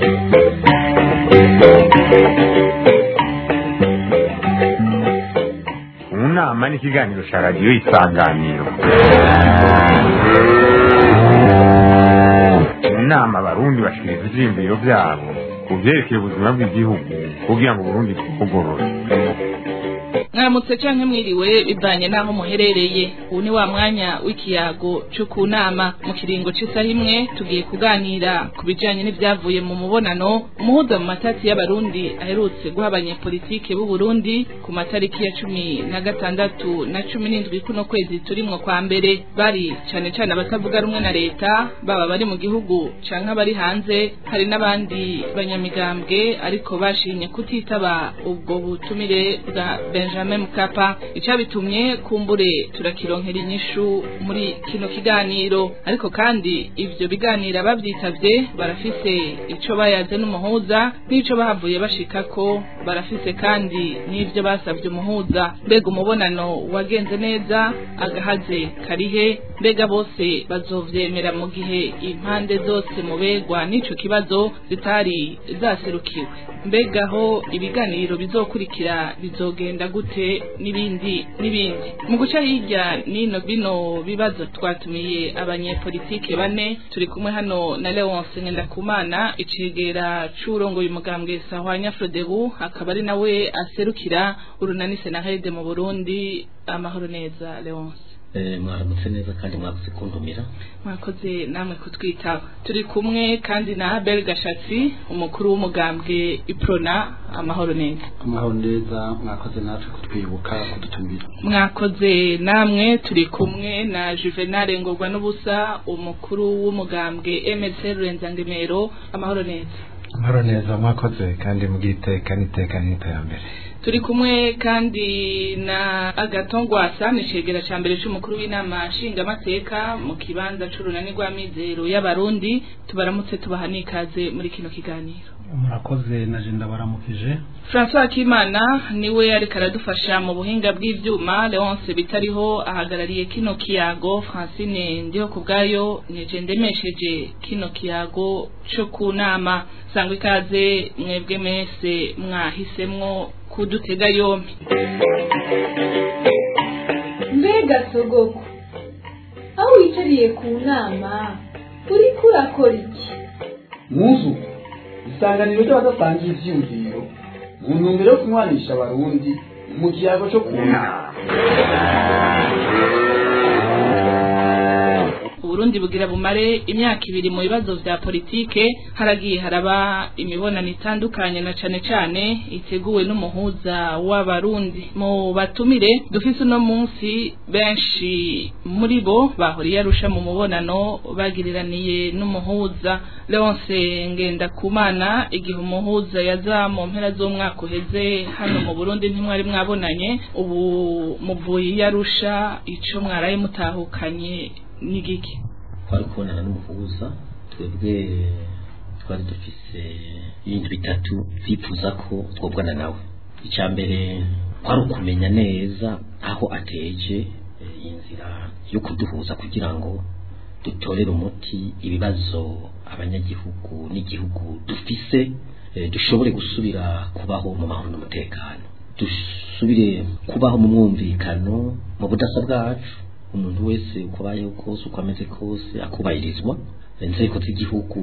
mu nama n'ikiganiro cya radiyo isanganiro mu nama abarundi bashikiriza ivyiyumviro vyabo ku vyerekeye ubuzima bw'igihugu kugira ngo uburundi bwugorore mwaramutse canke mwiriwe bivanye n'aho muherereye ubu ni wa mwanya w'ikiyago co ku nama mu kiringo c'isaha imwe tugiye kuganira ku bijanye n'ivyavuye mu mubonano umuhuza mu matati y'abarundi aherutse guha abanyepolitike b'u Burundi ku matariki ya cumi na gatandatu na cumi n'indwi kuno kwezi turimwo kwa mbere bari cane cane abatavuga rumwe na leta baba bari mu gihugu canke abari hanze hari n'abandi banyamigambwe ariko bashimye kutitaba ubwo butumire bwa Benjamin Mkapa icabitumye kumbure turakironkera inyishu muri kino kiganiro ariko kandi ivyo biganira bavyitavye barafise ico bayaze n'umuhuza n'ico bahavuye bashikako barafise kandi n'ivyo basavye umuhuza mbega umubonano wagenze neza agahaze karihe mbega bose bazovyemera mu gihe impande zose mubegwa n'ico kibazo zitari zaserukiwe mbega aho ibiganiro bizokurikira bizogenda gute n'ibindi n'ibindi mu guca hirya nino bino bibazo twatumiye abanyepolitike bane turi kumwe hano na Leonce Ngendakumana icegera c'urongoye umugambwe Sahwanya Frodebu akaba ari nawe aserukira urunani Senahede mu Burundi amahoro neza Leonce mwaramutse neza kandi mwakoze kuntumira mwakoze namwe kutwitaba turi kumwe kandi na Abel Gashatsi umukuru w'umugambwe Iprona amahoro neza amahoro neza mwakoze natwe kutwibuka kudutumira mwakoze namwe turi kumwe na Juvenal Ngorwa n'ubusa umukuru w'umugambwe MLC Rurenzangemero amahoro neza amahoro neza mwakoze kandi mugiteka n'iteka n'iterambere turi kumwe kandi na agatongwasa ni cegera ca mbere c'umukuru w'inama nshingamateka mu kibanza c'urunani rw'amizero y'abarundi tubaramutse tubaha n'ikaze muri kino kiganiro murakoze na jenda baramukije François Kimana niwe ariko aradufasha mu buhinga bw'ivyuma Leonce bitariho ahagarariye kino kiyago Francine ndiho kubgayo nije ndemesheje kino kiyago co kunama sangwa ikaze mwebwe mese mwahisemwo kudutega yompi mbega sogoko aho wicariye ku nama uriko urakora iki muzu isanganiro ry'abadasangiye ivyiyumviro mu ntumbero yo kunywanisha abarundi mu kiyago co ku nama Uburundi bugira bumare imyaka ibiri mu bibazo vya politike haragiye haraba imibonano itandukanye na cane cane iteguwe n'umuhuza w'abarundi mu batumire dufise uno munsi benshi muri bo bahuriye arusha mu mubonano bagiriraniye n'umuhuza Leonce Ngendakumana igihe umuhuza yaza mu mpera z'umwaka uheze hano mu Burundi ntimwari mwabonanye ubu muvuye yarusha ico mwaraye mutahukanye nigiki twari kubonana n'umuhuza twebwe twari dufise ibintu bitatu twifuza ko twobwana nawe icya mbere kwari ukumenya neza aho ateje inzira yo kuduhuza kugira ngo dutorere umuti ibibazo abanyagihugu n'igihugu dufise dushobore gusubira kubaho mu mahoro n'umutekano dusubire kubaho mu mwumvikano mu budasa bwacu umuntu wese uko abayeho kose uko ameze kose akubahirizwa inzego z'igihugu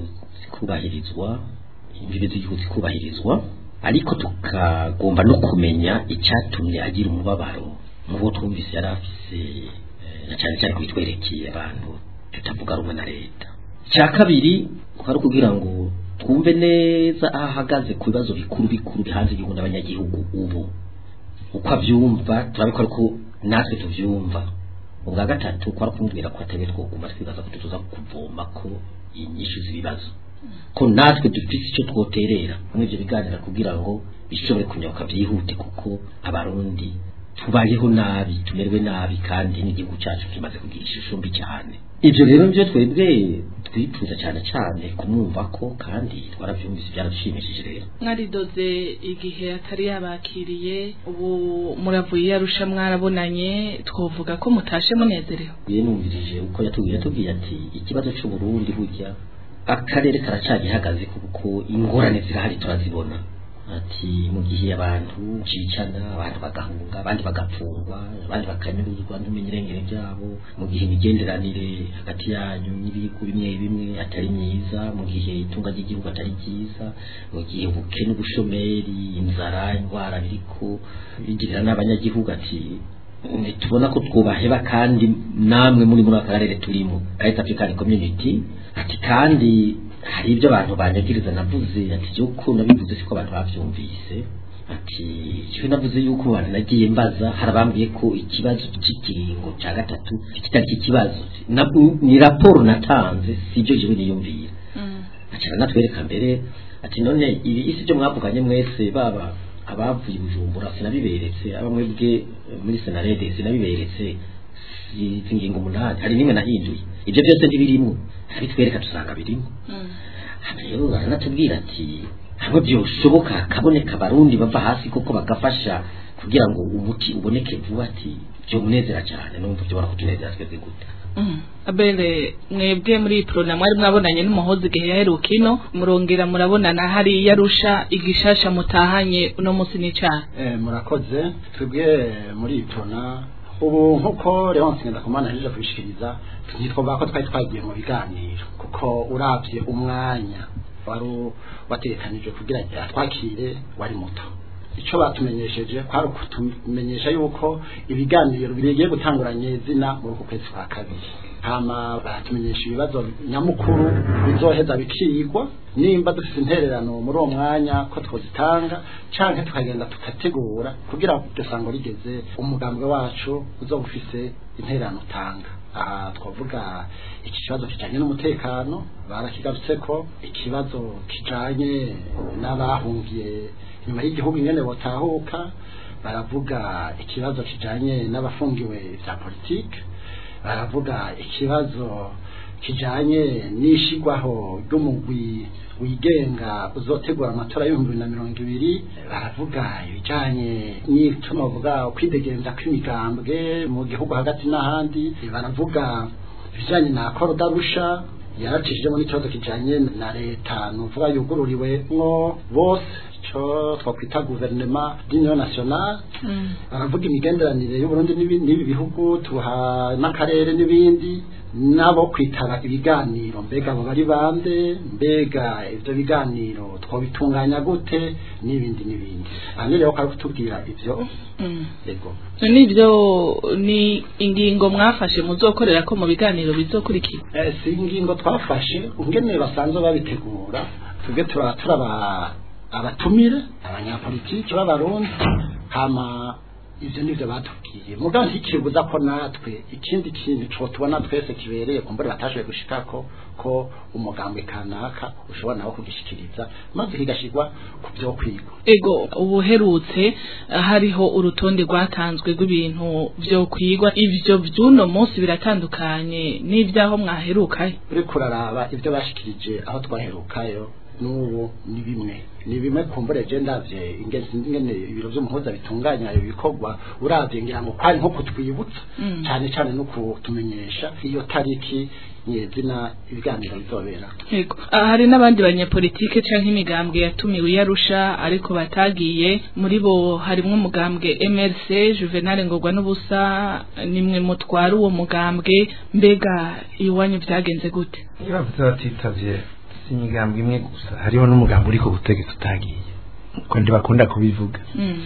zikubahirizwa imbibe z'igihugu zikubahirizwa ariko tukagomba no kumenya icyatumye agira umubabaro mu bo twumvise yari afise na cyane cyane kubitwerekeye abantu tutavuga rumwe na leta icya kabiri kwari kugira ngo twumve neza aho ahagaze ku bibazo bikuru bikuru bihanze igihugu n'abanyagihugu ubu uko abyumva turabikora ko natwe tubyumva ubwa gatatu kwari kumubwira ko atari twoguma twibaza ko tuza kuvoma ko inyishu z'ibibazo ko natwe dufite icyo twoterera muri ibyo biganira kugira ngo bishobore kunyaruka byihute kuko abarundi tubayeho nabi tumerwe nabi kandi n'igihugu cyacu kimaze kugira ishusho mbi cyane ibyo rero byo twebwe twifuza cyane cyane kumwumva ko kandi twarabyumvise byaradushimishije rero mwaridoze igihe atari yabakiriye ubu muravuye yarusha mwarabonanye twovuga ko mutashe munezerewe yewe numvirije uko yatubwiye yatubwiye ati ikibazo cy'uburundi burya akarere karacagihagaze kuko ingorane zirahari turazibona ati mu gihe abantu cicana abantu bagahunga abandi bagapfungwa abandi bakanyuruzwa ntumenye irengero ryabo mu gihe imigenderanire hagati yanyu n'ibihugu bimwe bimwe atari myiza mu gihe itunga ry'igihugu atari ryiza mu gihe ubukene ubushomeri inzara indwara biriko bigirira n'abanyagihugu ati ntitubona ko twubaheba kandi namwe muri muri aka karere turimo East African Community ati kandi hari ibyo abantu banyagiriza navuze ati yuko nabivuze siko abantu bavyumvise ati cyo navuze yuko abantu nagiye mbaza harabambwiye ko ikibazo cy'ikiringo cya gatatu kitari ikibazo ni raporo natanze sibyo jewe niyumvira acara natwereka mbere ati none ibi isi byo mwavuganye mwese baba abavuye bujumbura sinabiberetse aba mwebwe muri senarede sinabiberetse izi ngingo umunani hari nimwe nahinduye ibyo byose ntibirimo abitwereka dusanga birimo rero baranatubwira ati hamwe byoshoboka kaboneka abarundi bava hasi koko bagafasha kugira ngo umuti uboneke vuba ati byo munezera cyane numva byo barakutunezera twebwe gute abere mwebwe muri prona mwari mwabonanye n'umuhozi igihe yaheruka ino murongera murabonana hariya arusha igishasha mutahanye uno munsi n'icyaha eh murakoze twebwe muri prona ubu nkuko Leonce Ngendakumana yaje kubishikiriza ntitwumva ko twari twagiye mu biganiro kuko uravye umwanya wari watekanije kugira ngo twakire wari muto icyo batumenyesheje kwari ukutumenyesha yuko ibiganiro bigiye gutanguranye zina muri uku kwezi kwa kabiri hama baratumenyesha ibibazo nyamukuru bizoheza bikigwa nimba dufite intererano muri uwo mwanya ko twazitanga canke tukagenda tugategura kugira ngo dusango rigeze umugambwe wacu uzoba ufise intererano utanga aha twavuga iki kibazo kijanye n'umutekano barakigarutse ko ikibazo kijanye n'abahungiye nyuma y'igihugu ingene botahuka baravuga ikibazo kijanye n'abafungiwe vya politike baravuga ikibazo kijanye n'ishigwaho ry'umugwi wigenga uzotegura amatora y'ibihumbi bibiri na mirongo ibiri baravuga ibijanye n'icyo bavuga kwidegenza kw'imigambwe mu gihugu hagati n'ahandi baravuga ibijanye na korodarusha yaracishijemo n'ikibazo kijanye na leta nuvuga yugururiwemwo bose cyo twakwita guverinema d'union nationale baravuga imigenderanire y'uburundi n'ibi bihugu tuha n'akarere n'ibindi nabo kwitaba ibiganiro mbega abo bari bande mbega ivyo biganiro twabitunganya gute n'ibindi n'ibindi aha rero ko ari kutubwira ivyo yego nibyo ni ingingo mwafashe muzokorera ko mu biganiro bizokurikira eh si ingingo twafashe ungene basanzwe babitegura tubwe turaba abatumire abanyapolitiki b'abarundi hama ivyo nivyo batubwiye mugabo ntikibuza ko natwe ikindi kintu co tubona twese kibereye kumbure batashoboye gushikako ko umugambwe kanaka ushobora nawo kugishikiriza maze higashirwa ku vyo kwigwa ego ubuherutse hariho urutonde rwatanzwe rw'ibintu vyo kwigwa ivyo vy'uno munsi biratandukanye n'ivyaho mwaherukayo uriko uraraba ivyo bashikirije aho twaherukayo n'ubu ni bimwe ni bimwe kumbure je ndavye ingene ibiro vy'umuhuza bitunganya ibikorwa uravye ngira ngo kwari nko kutwibutsa cyane cyane no kutumenyesha iyo tariki nyezina ibiganiro bizobera yego hari n'abandi banyepolitike canke imigambwe yatumiwe yarusha ariko batagiye muri bo harimwo umugambwe MRC Juvenal Ngorwa n'ubusa nimwe mutwara uwo mugambwe mbega iwanyu vyagenze gute bavuze batitavye imigambwe imwe gusa hariho n'umugambi uri ku butegetsi utagiye uko ntibakunda kubivuga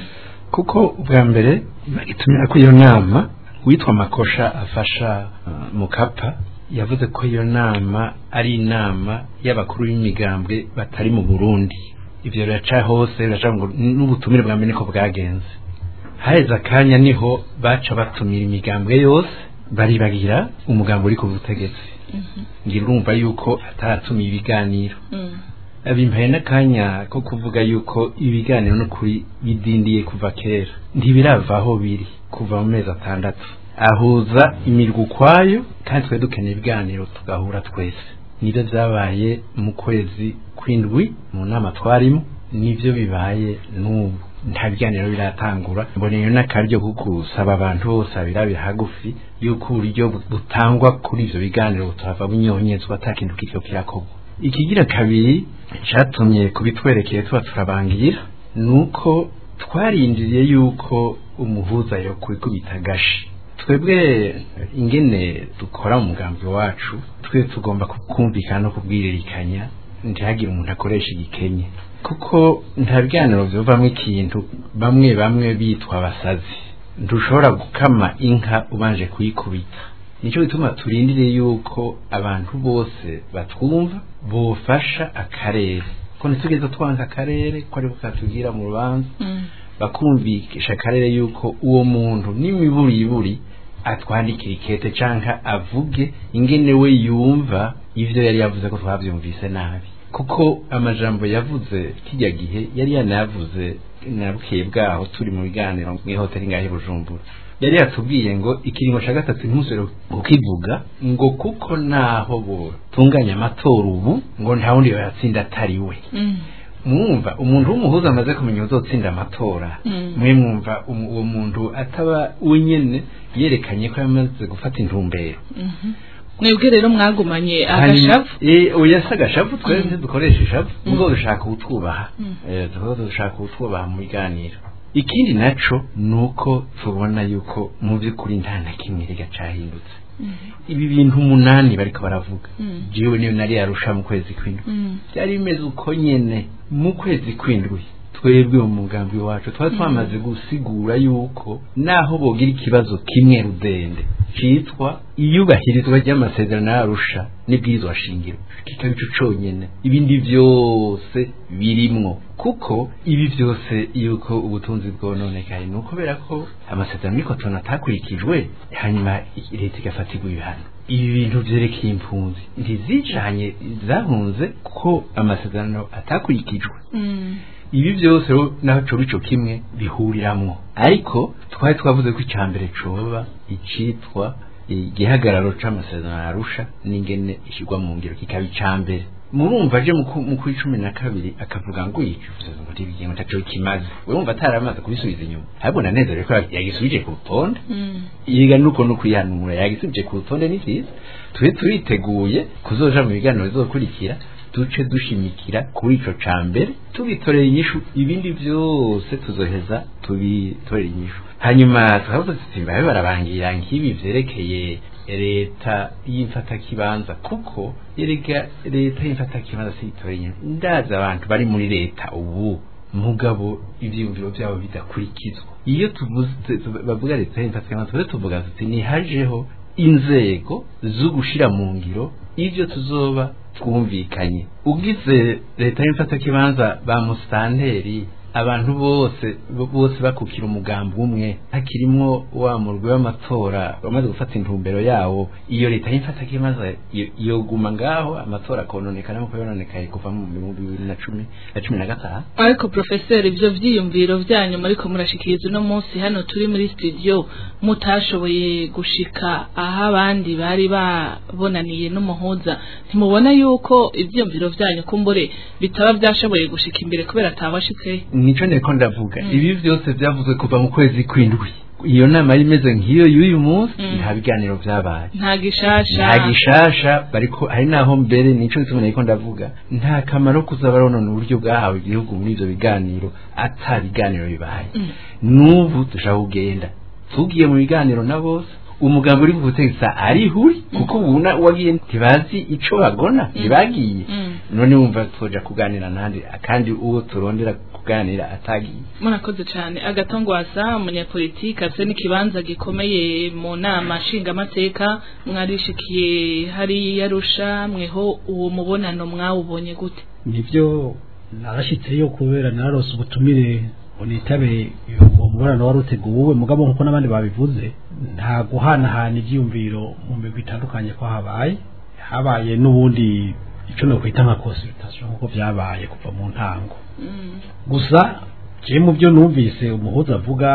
kuko ubwa mbere bagitumira ko iyo nama witwa makosha afasha mukapa yavuze ko iyo nama ari inama y'abakuru b'imigambwe batari mu burundi ibyo biraca hose biraca ngo n'ubutumire bwa mbere niko bwagenze haheze akanya niho baca batumira imigambwe yose baribagira umugambi uri ku butegetsi ngira urumva yuko ataratumiye ibiganiro bimpaye n'akanya ko kuvuga yuko ibiganiro n'ukuri bidindiye kuva kera ntibirava aho biri kuva mu mezi atandatu ahuza imirwa ukwayo kandi twe dukeneye ibiganiro tugahura twese nibyo byabaye mu kwezi kw'indwi mu nama twarimo nibyo bibaye n'ubu nta biganiro biratangura mboneye n'akaryo ko gusaba abantu bose abirabira hagufi yuko uburyo butangwa kuri ivyo biganiro buturava bunyonyezwa ata kintu kiriko kirakorwa ikigira kabiri cyatumye kubitwerekeye tuba turabangira ni uko twarindiriye yuko umuhuza yo kwikubita agashi twebwe ingene dukora mu mugambi wacu twe tugomba kumvikana no kubwiririkanya ntihagire umuntu akoresha igikenye kuko nta biganiro bivamo ikintu bamwe bamwe bitwa abasazi ntushobora gukama inka ubanje kuyikubita nicyo gituma turindire yuko abantu bose batwumva bufasha akarere ko ntitugeze twanka akarere ko ariko katubwira mu rubanza bakumvikisha akarere yuko uwo muntu n'imiburiburi atwandikira ikete canka avuge ingene we yumva ivyo yari yavuze ko twavyumvise nabi kuko amajambo yavuze kijya gihe yari yanayavuze nabwiye bwaho turi mu biganiro mw'ihoteli ngahe bujumbura yari yatubwiye ngo ikiringo cya gatatu ntimusubire kukivuga ngo kuko naho butunganya amatora ubu ngo nta wundi yatsinda atari we mwumva umuntu w'umuhuza amaze kumenya uzotsinda amatora mwe mwumva uwo muntu ataba wenyine yerekanye ko yamaze gufata intumbero mwebwe rero mwagumanye agashavu oya si agashavu twese dukoresha ishavu ubwo dushaka utwubaha dushaka utwubaha mu biganiro ikindi naco ni uko tubona yuko mu by'ukuri nta na kimwe rega cahindutse ibi bintu umunani bariko baravuga jewe niyo nari yarusha mu kwezi kw'indwi byari bimeze uko nyene mu kwezi kw'indwi twebwe mu mugambi wacu twari twamaze gusigura yuko naho bogira ikibazo kimwe rudende citwa iyubahirizwa ry'amasezerano yarusha n'ibwirizwa shingiro kikaba ico conyene ibindi vyose birimwo kuko ibi vyose yuko ubutunzi bwononekaye ni ukubera ko amasezerano y'ikotona atakurikijwe hanyuma leta igafatirwa ibihano ibi bintu vyerekeye impunzi ntizicanye zahunze ko amasezerano atakurikijwe ibi byose naho coba ico kimwe bihuriramwo ariko twari twavuze ko icya mbere coba icitwa igihagararo c'amasezerano arusha n'ingene ishyirwa mu ngiro kikaba icya mbere murumva aje mu kuri cumi na kabiri akavuga ngo yicuza ngo ntibigengo ntaco kimaze we wumva ataramaze kubisubiza inyuma ahubwo nanezerewe ko yagisubije ku rutonde yiga nuko no kwihanura yagisubije ku rutonde ni vyiza tube turiteguye kuzoja mu biganiro bizokurikira duce dushimikira kuri ico ca mbere tubitorera inyishu ibindi vyose tuzoheza tubitorera inyishu hanyuma tukavuga tuti mbabe barabangira nk'ibi vyerekeye leta y'imfatakibanza kuko yerega leta y'imfatakibanza siyitorera inyishu ndazi abantu bari muri leta ubu mugabo ivyiyumviro vyabo bidakurikizwa iyo tuvuze bavuga leta y'imfatakibanza tuze tuvuga tuti nihajeho inzego zo gushira mu ngiro ivyo tuzoba twumvikanye ugize leta y'imfatakibanza ba musitanteri abantu bose bose bakukira umugambi umwe hakirimwo wa murwi w'amatora bamaze gufata intumbero yawo iyo leta y'imfatakibanza yoguma ngaho amatora akononekana nk'uko yononekaye kuva mu bihumbi bibiri na cumi na cumi na gatanu ariko profeseri ibyo vyiyumviro vyanyu muriko murashikiriza uno munsi hano turi muri studio mutashoboye gushika aho abandi bari babonaniye n'umuhuza ntimubona yuko ivyiyumviro vyanyu kumbure bitaba vyashoboye gushika imbere kubera atawashitse nico niko ndavuga ibi vyose vyavuzwe kuva mu kwezi kw'indwi iyo nama yari imeze nk'iyo y'uyu munsi nta biganiro vyabaye nta gishasha nta gishasha bariko hari naho mbere nico gituma nariko ndavuga nta kamaro kuza baronona uburyo bwahawe igihugu muri ivyo biganiro ata biganiro bibaye n'ubu dushaka kugenda tugiye mu biganiro na bose umugambi uri kubutegetsa arihuri kuko ubuna wagiye ntibazi ico bagona ntibagiye none wumva twoja kuganira nandi kandi uwo turondera kuganira atagiye murakoze cyane agatongwasa umunyapolitiki afite n'ikibanza gikomeye mu nama nshingamateka mwarishikiye hari yarusha mweho uwo mubonano mwawubonye gute nibyo narashitseyo kubera nararose ubutumire unitabe uwo mubonano wari uteguwe mugabo nkuko n'abandi babivuze nta guhanahana ibyiyumviro mu migwi itandukanye ko habaye habaye n'ubundi icyo nokwita nka consultation nkuko byabaye kuva mu ntango gusa je mu byo numvise umuhuza avuga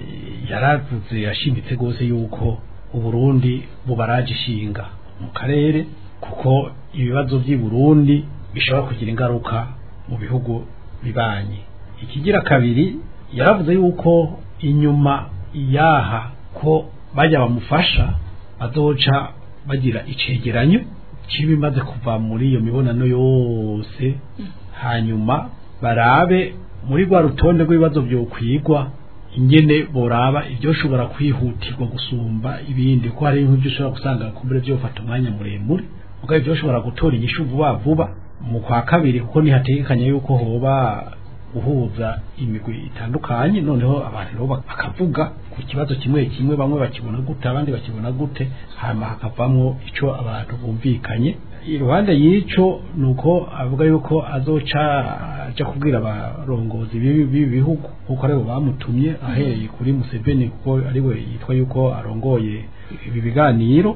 yaravuze yashimitse rwose yuko uburundi bubaraje ishinga mu karere kuko ibibazo by'i Burundi bishobora kugira ingaruka mu bihugu bibanye ikigira kabiri yaravuze yuko inyuma yaha ko bajya bamufasha bazoca bagira icegeranyo ciba imaze kuva muri iyo mibonano yose hanyuma barabe muri rwa rutonde rw'ibibazo byokwigwa ingene boraba ibyo ushobora kwihutirwa gusumba ibindi ko hari nk'ibyo ushobora gusanga kumbure byofata umwanya muremure mugabo ibyo ushobora gutora inyishu vuba vuba mu kwa kabiri kuko nihategekanya yuko hoba guhuza imigwi itandukanye noneho abantu nabo bakavuga ku kibazo kimwe kimwe bamwe bakibona gute abandi bakibona gute hanyuma hakavamwo ico abantu bumvikanye iruhande y'ico nuko avuga yuko azoca aja kubwira abarongozi b'ibi b'ibi bihugu kuko aribo bamutumye ahereye kuri Museveni kuko ariwe yitwa yuko arongoye ibi biganiro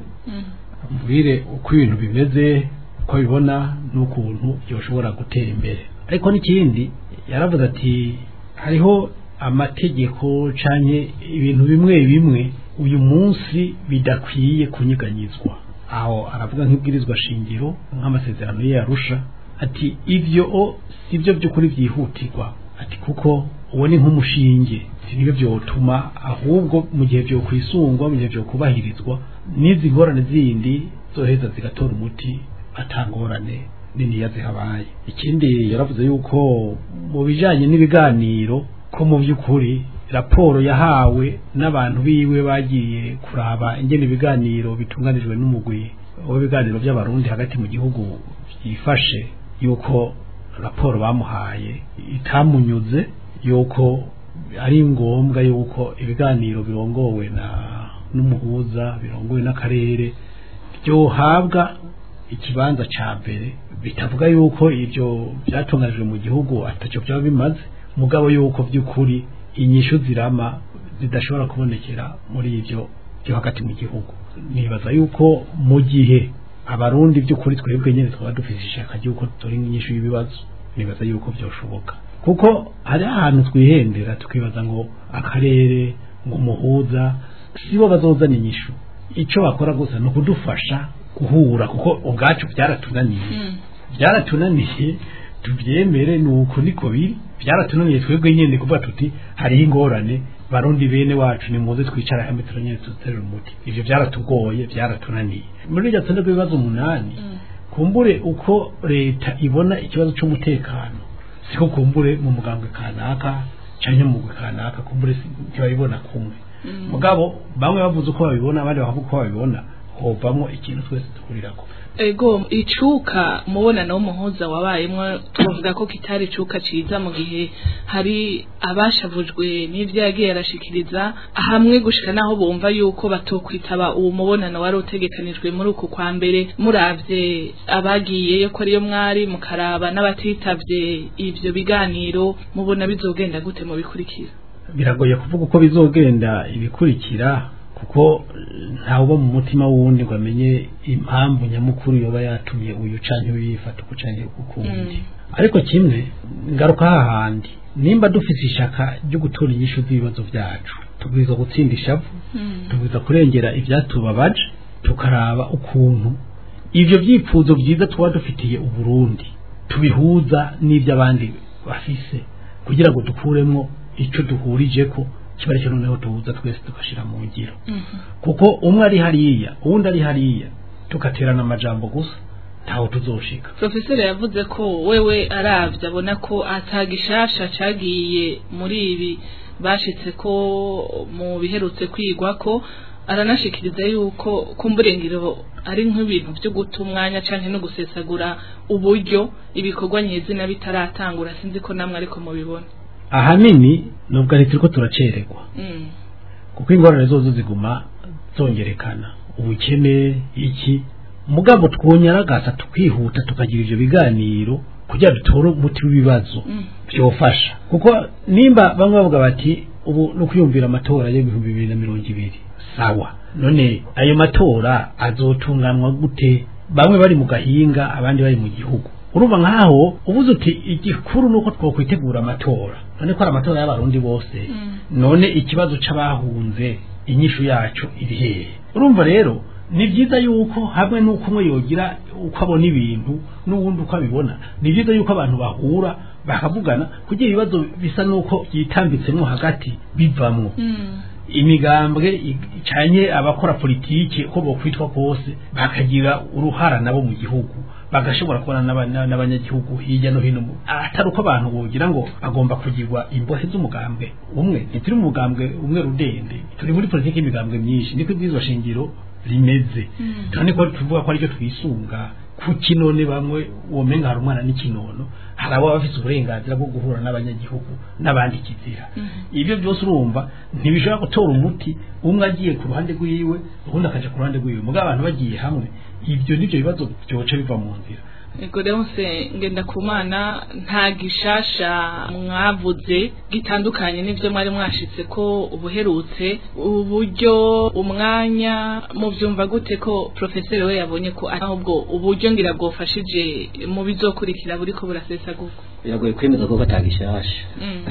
ambwire uko ibintu bimeze uko bibona n'ukuntu byoshobora gutera imbere ariko n'ikindi yaravuze ati hariho amategeko canke ibintu bimwe bimwe uyu munsi bidakwiye kunyeganyizwa aho aravuga nk'ibwirizwa shingiro nk'amasezerano ye yarusha ati ivyo o sivyo by'ukuri byihutirwa ati kuko uwo ni nk'umushinge nibyo byotuma ahubwo mu gihe byo kwisungwa mu gihe byo kubahirizwa n'izi ngorane zindi zoheza zigatora umuti atangorane niniya zihabaye ikindi yaravuze yuko mu bijanye n'ibiganiro ko mu by'ukuri raporo yahawe n'abantu biwe bagiye kuraba ingene ibiganiro bitunganijwe n'umugwi w'ibiganiro by'abarundi hagati mu gihugu byifashe yuko raporo bamuhaye itamunyuze yuko ari ngombwa yuko ibiganiro birongowe na n'umuhuza birongowe n'akarere byohabwa ikibanza ca mbere bitavuga yuko ibyo byatunganijwe mu gihugu atacyo byaba bimaze mugabo yuko by'ukuri inyishu zirama zidashobora kubonekera muri ibyo byo hagati mu gihugu nibaza yuko mu gihe abarundi by'ukuri twebwe nyine twaba dufite ishaka ry'uko turi inyishu y'ibibazo nibaza yuko byoshoboka kuko hari ahantu twihendera tukibaza ngo akarere ngo umuhuza sibo bazozana inyishu icyo bakora gusa ni ukudufasha guhura kuko ubwacu byaratunaniye byaratunaniye tubyemere ni uko niko biri byaratunaniye twebwe nyine kuvuga tuti hariho ingorane barundi bene wacu ni muze twicara hamwe turanyene tuterera umuti ivyo byaratugoye byaratunaniye muri iryo tsinda rw'ibibazo umunani kumbure uko leta ibona ikibazo c'umutekano siko kumbure mu mugambwe kanaka canke mu mugwi kanaka kumbure ntibabibona kumwe mugabo bamwe bavuze uko babibona abandi bakavuga uko babibona hovamwo ikintu twese duhurirako ego icuka umubonano w'umuhuza wabayemwo tuvuga ko kitari icuka ciza mu gihe hari abashavujwe n'ivyo yagiye arashikiriza hamwe gushika naho bumva yuko batokwitaba uwo mubonano wari utegekanijwe muri uku kwa mbere muravye abagiyeyo ko ariyo mwari mukaraba n'abatitavye ivyo biganiro mubona bizogenda gute mu bikurikira biragoye kuvuga uko bizogenda ibikurikira kuko ntawuba mu mutima w'uwundi ngo amenye impamvu nyamukuru yoba yatumye uyu canke uyifata uku canke ukundi ariko kimwe ngaruka hahandi nimba dufise ishaka ryo gutora inyishu z'ibibazo vyacu tubwirizwa gutsinda ishavu tubwirizwa kurengera ivyatubabaje tukaraba ukuntu ivyo vyifuzo vyiza tuba dufitiye uburundi tubihuza n'ivy'abandi bafise kugira ngo dukuremwo ico duhurijeko kiba aricyo noneho tuhuza twese tugashira mu ngiro kuko umwe ari hariya uwundi ari hariya tugaterana amajambo gusa ntaho tuzoshika profeseri yavuze ko wewe aravye abona ko atagishasha cagiye muri ibi bashitse ko mu biherutse kwigwa ko aranashikiriza yuko kumburengero ari nk'ibintu byo guta umwanya canke no gusesagura uburyo ibikorwa nyezina bitaratangura sinzi ko namwe ariko mubibona ahanini nubwo ari turiko turacererwa kuko ingorane zozo ziguma zongerekana ubukene iki mugabo twonyaragasa tukihuta tukagira ivyo biganiro kugira dutore umuti w'ibibazo byofasha kuko nimba bamwe bavuga bati ubu no kwiyumvira amatora y'ibihumbi bibiri na mirongo ibiri sawa none ayo matora azotunganwa gute bamwe bari mu gahinga abandi bari mu gihugu urumva nkaho ubuze uti igikuru nuko twokwitegura amatora none ko ari amatora y'abarundi bose none ikibazo c'abahunze inyishu yacu iri hehe urumva rero ni byiza yuko hamwe n'uko umwe yogira uko abona ibintu n'uwundi uko abibona ni byiza yuko abantu bahura bakavugana kugira ibibazo bisa n'uko byitambitsemo hagati bivamwo imigambwe icanye abakora politiki uko bokwitwa kose bakagira uruhara nabo mu gihugu bagashobora kubona n'aba- n'abanyagihugu hirya no hino mu- atari uko abantu bogira ngo bagomba kugirwa imbohe z'umugambwe umwe ntituri mu mugambwe umwe rudende turi muri politiki y'imigambwe myinshi niko ibwirizwa shingiro rimeze kandi ko tuvuga ko aricyo twisunga kuki none bamwe womenga hari umwana n'ikinono hari abo bafite uburenganzira bwo guhura n'abanyagihugu n'abandi kizira ibyo byose urumva ntibishobora gutora umuti umwe agiye ku ruhande rw'iwe ubundi akaja ku ruhande rw'iwe mugabo abantu bagiye hamwe ibyo nibyo bibazo byoca biva mu nzira Ego Leonce ngenda kumana nta gishasha mwavuze gitandukanye n'ivyo mwari mwashitse ko ubuherutse uburyo umwanya mu byumva gute ko professeur we yabonye ko ahubwo uburyo ngira bwofashije mu bizokurikira buriko burasesagurwa biragoye kwemeza ko batanga ishasha Mm.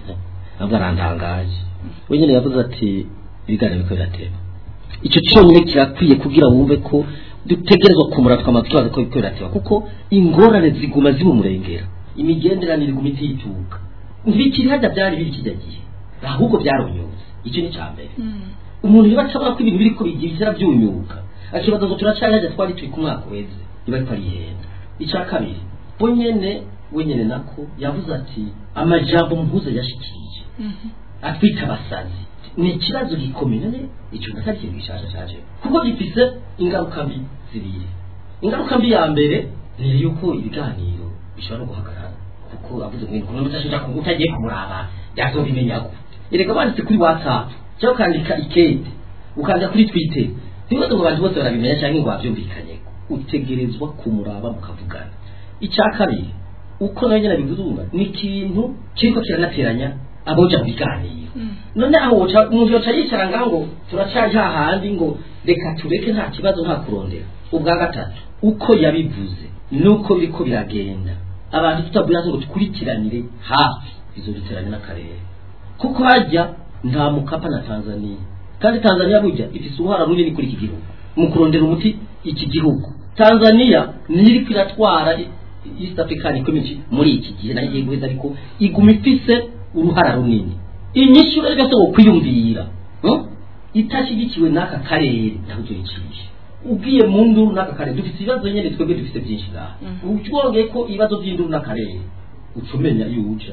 nabwo arantangaje we nyine yavuze ati ibiganiro biko birateba icyo cyonyine kirakwiye kugira wumve ko dutegerezwa kumura twamaze tubaza ko biko birateba kuko ingorane ziguma zimumurengera imigenderanire iguma itituka ntibikiri hajya byari biri kijya gihe ahubwo byaronyutse icyo ni cya mbere umuntu niba atabona ko ibintu biri ko bigira byunyuka akibaza ngo turacyari hajya twari turi ku mwaka weze niba ariko arihenda icya kabiri we nyene we nyene nako yavuze ati amajambo mpuza yashikirije atwita abasazi ni ikibazo gikomeye none icyo natari ikintu gishasha cyaje kuko gifise ingaruka mbi zibiri ingaruka mbi ya mbere ni yuko ibiganiro bishobora no guhagarara kuko avuze ngo umuntu utashoja ku utagiye kumuraba yazobimenya ko erega banditse kuri whatsapp cyangwa ukandika ikete ukandika kuri twitter ntibaze ngo abantu bose barabimenya cyangwa ngo babyumvikanye utegerezwa kumuraba mukavugana icya kabiri uko nawe nyine abigurumba ni ikintu kiriko kiranateranya aboja mu biganiro none aho woca umuntu yoca yicara ngaho ngo turacaje hahandi ngo reka tureke nta kibazo nta kurondera ubwa gatatu uko yabivuze nuko biriko biragenda abantu tutabwira ngo tukurikiranire hafi izo biteranye n'akarere kuko hajya nta mukapa na tanzania kandi tanzania burya ifise uruhara runini kuri iki gihugu mu kurondera umuti iki gihugu tanzania niyo iriko iratwara east african community muri iki gihe nayo igiye guheza ariko iguma ifise uruhara runini inyishu rero byose wo kwiyumvira hmm? itashyigikiwe n'aka karere ntabwo tuyicisha ubwiye mu nduru n'aka karere dufite ibibazo nyine twebwe dufite byinshi ngaha utwongeye ko ibibazo by'induru n'akarere ucumenya iyo uja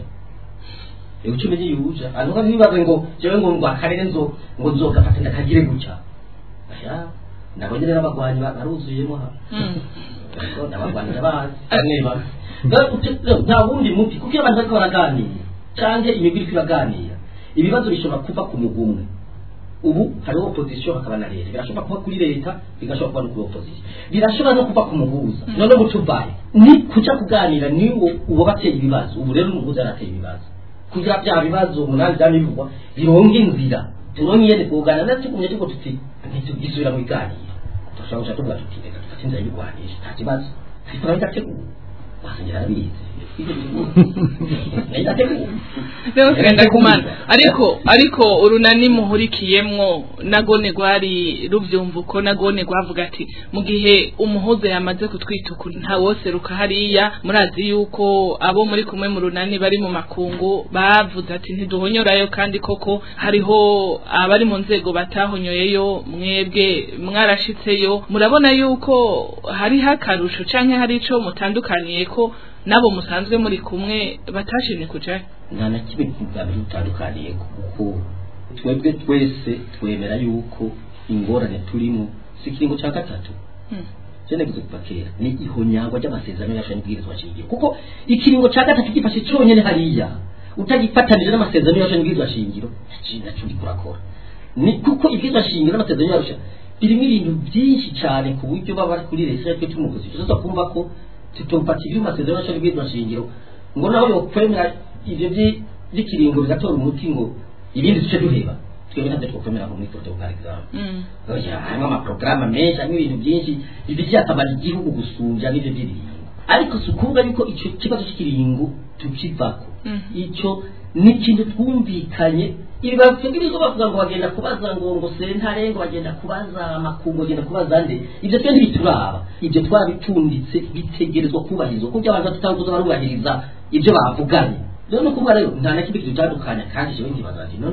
ewe ucumenya iyo uja hanyuma ntibibaze ngo jewe ngo ngo akarere nzo ngo nzogafata ndakagire gutya aya nabo nyine n'abagwanyi baruzuyemo ha n'abagwanyi bazi neba nta wundi muti kuko iyo abantu bariko baraganira cyangwa imigwi iriko iraganira ibibazo bishobora kuva ku mugwi umwe ubu hariho opposition hakaba na leta birashobora kuba kuri leta bigashobora kuba no kuri opposition birashobora no kuva ku muhuza none mutubaye ni kuja kuganira ni uwo bateye ibibazo ubu rero umuhuza yarateye ibibazo kugira bya bibazo umunani byamivugwa bironga inzira turonke yene kuganira ndetse kumenya tuko tuti ntitugisubira mu biganiro turashobora guca tuvuga tuti reka dufate inzira y'urwanisha nta kibazo ariko bitateguwe wasengera arabizi rero kenda kumana ariko ariko urunani muhurikiyemwo nagone rwari ruvyumva uko nagone rwavuga ati mu gihe umuhuza yamaze kutwituka nta wose ruka hariya murazi yuko abo muri kumwe mu runani bari mu makungu bavuze ati ntiduhonyorayo kandi koko hariho abari mu nzego batahonyoyeyo mwebwe mwarashitseyo murabona yuko hariho akarusho canke hari ico mutandukaniye ko nabo musanzwe muri kumwe batashimye kujayo nta na kimwe kugamije utandukaniye kuko twebwe twese twemera yuko ingorane turimo si ikiringo cya gatatu cyeneguze kuva kera ni ihonyangwa ry'amasezerano yacu n'ibwirizwa shingiro kuko ikiringo cya gatatu gifashe cyonyine hariya utagifatanije n'amasezerano yacu n'ibwirizwa shingiro nacyo uri kurakora ni kuko ibwirizwa shingiro n'amasezerano yacu birimo ibintu byinshi cyane ku buryo baba bari kuri leta twe tumuguzi tuza kumva ko tutopata ibyo amasezerano yacu n'ibwirizwa shingiro ngo naho yokwemera ibyo by'ikiringo bigatora umuti ngo ibindi duce duheba twebwe ntabyo twakwemera ngo muri foto par exemple oya harimo amaporogaramu menshi harimo ibintu byinshi bifitiye akamaro igihugu gusumbya n'ibyo by'ibiringo ariko si ukuvuga yuko icyo kibazo cy'ikiringo tukivako icyo ni ikintu twumvikanye ibi bavuga bavuga ngo bagenda kubaza ngo ngo sentare ngo bagenda kubaza amakungu bagenda kubaza nde ibyo twe ntibituraba ibyo twabipfunditse bitegerezwa kubahirizwa kuko abantu tutavuze barubahiriza ibyo bavuganye rero ni ukuvuga rero nta na kimwe kidutandukanya kandi jewe nkibaza ati none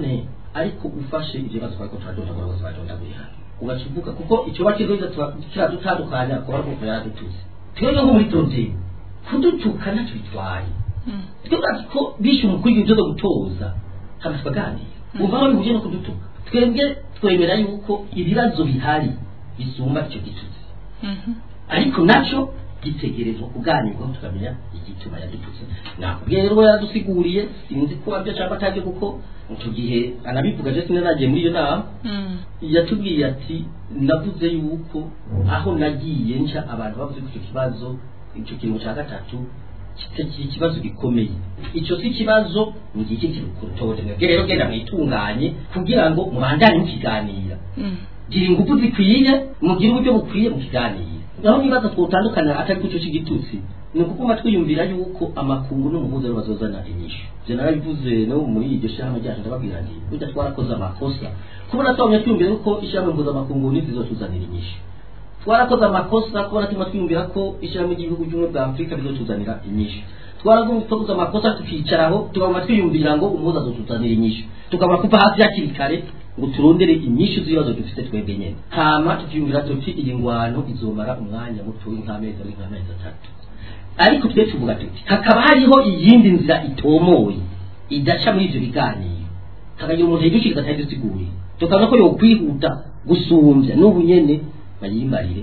ariko ufashe ibyo bibazo twari ko turadondagura bose badondaguriye hano ugakivuga kuko icyo bakizoza kiradutandukanya kuba ari kuva yaradututse twebwe nko muri tondeni kudutuka ntacyo bitwaye twebwe ko bishe umukuru w'igihugu cyo gutoza hano tukaganira umva aho bihuje no kudutuka twebwe twemera yuko ibibazo bihari bisumba icyo gitutsi ariko nacyo gitegerezwa kuganirwaho tukamenya igituma yadututse nakubwiye rero yaradusiguriye sinzi ko abyo cyangwa atajya kuko icyo gihe anabivuga je sinari nagiye muri iyo nama yatubwiye ati navuze yuko aho nagiye nca abantu bavuze ko icyo kibazo icyo kintu cya gatatu kitari ikibazo gikomeye icyo si ikibazo ni iki kirukutode mwebwe rero genda mwitunganye kugira ngo mubandanye mukiganira gira ingufu zikwiye mugire uburyo bukwiye mukiganira naho nibaza twotandukana atari kucyo cy'igitutsi ni ukuguma twiyumvira yuko amakungu n'umuhuza aribo bazozana inyishu je narabivuze no muri iryo shyirahamwe ryacu ndababwira nti burya twarakoze amakosa kubona twamye twiyumvira yuko ishyirahamwe mpuzamakungu ntizizotuzanira inyishu twarakoze amakosa kubona tuma twiyumvira ko ishyirahamwe ry'ibihugu by'ubumwe bwa afurika bizotuzanira inyishu twarakoze amakosa tukicaraho tukaguma twiyumvira ngo umuhuza azotuzanira inyishu tukabona kuva hasi hakiri kare ngo turondere inyishu z'ibibazo dufite twebwe nyene hama tukiyumvira tuti iyi ngwano izomara umwanya muto nk'amezi ari nk'amezi atatu ariko twe tuvuga tuti hakaba hariho iyindi nzira itomoye idaca muri ivyo biganiro hakagira umuntu yidukiriza atari dusiguye tukabona ko yokwihuta gusumbya n'ubu nyene bayimbarire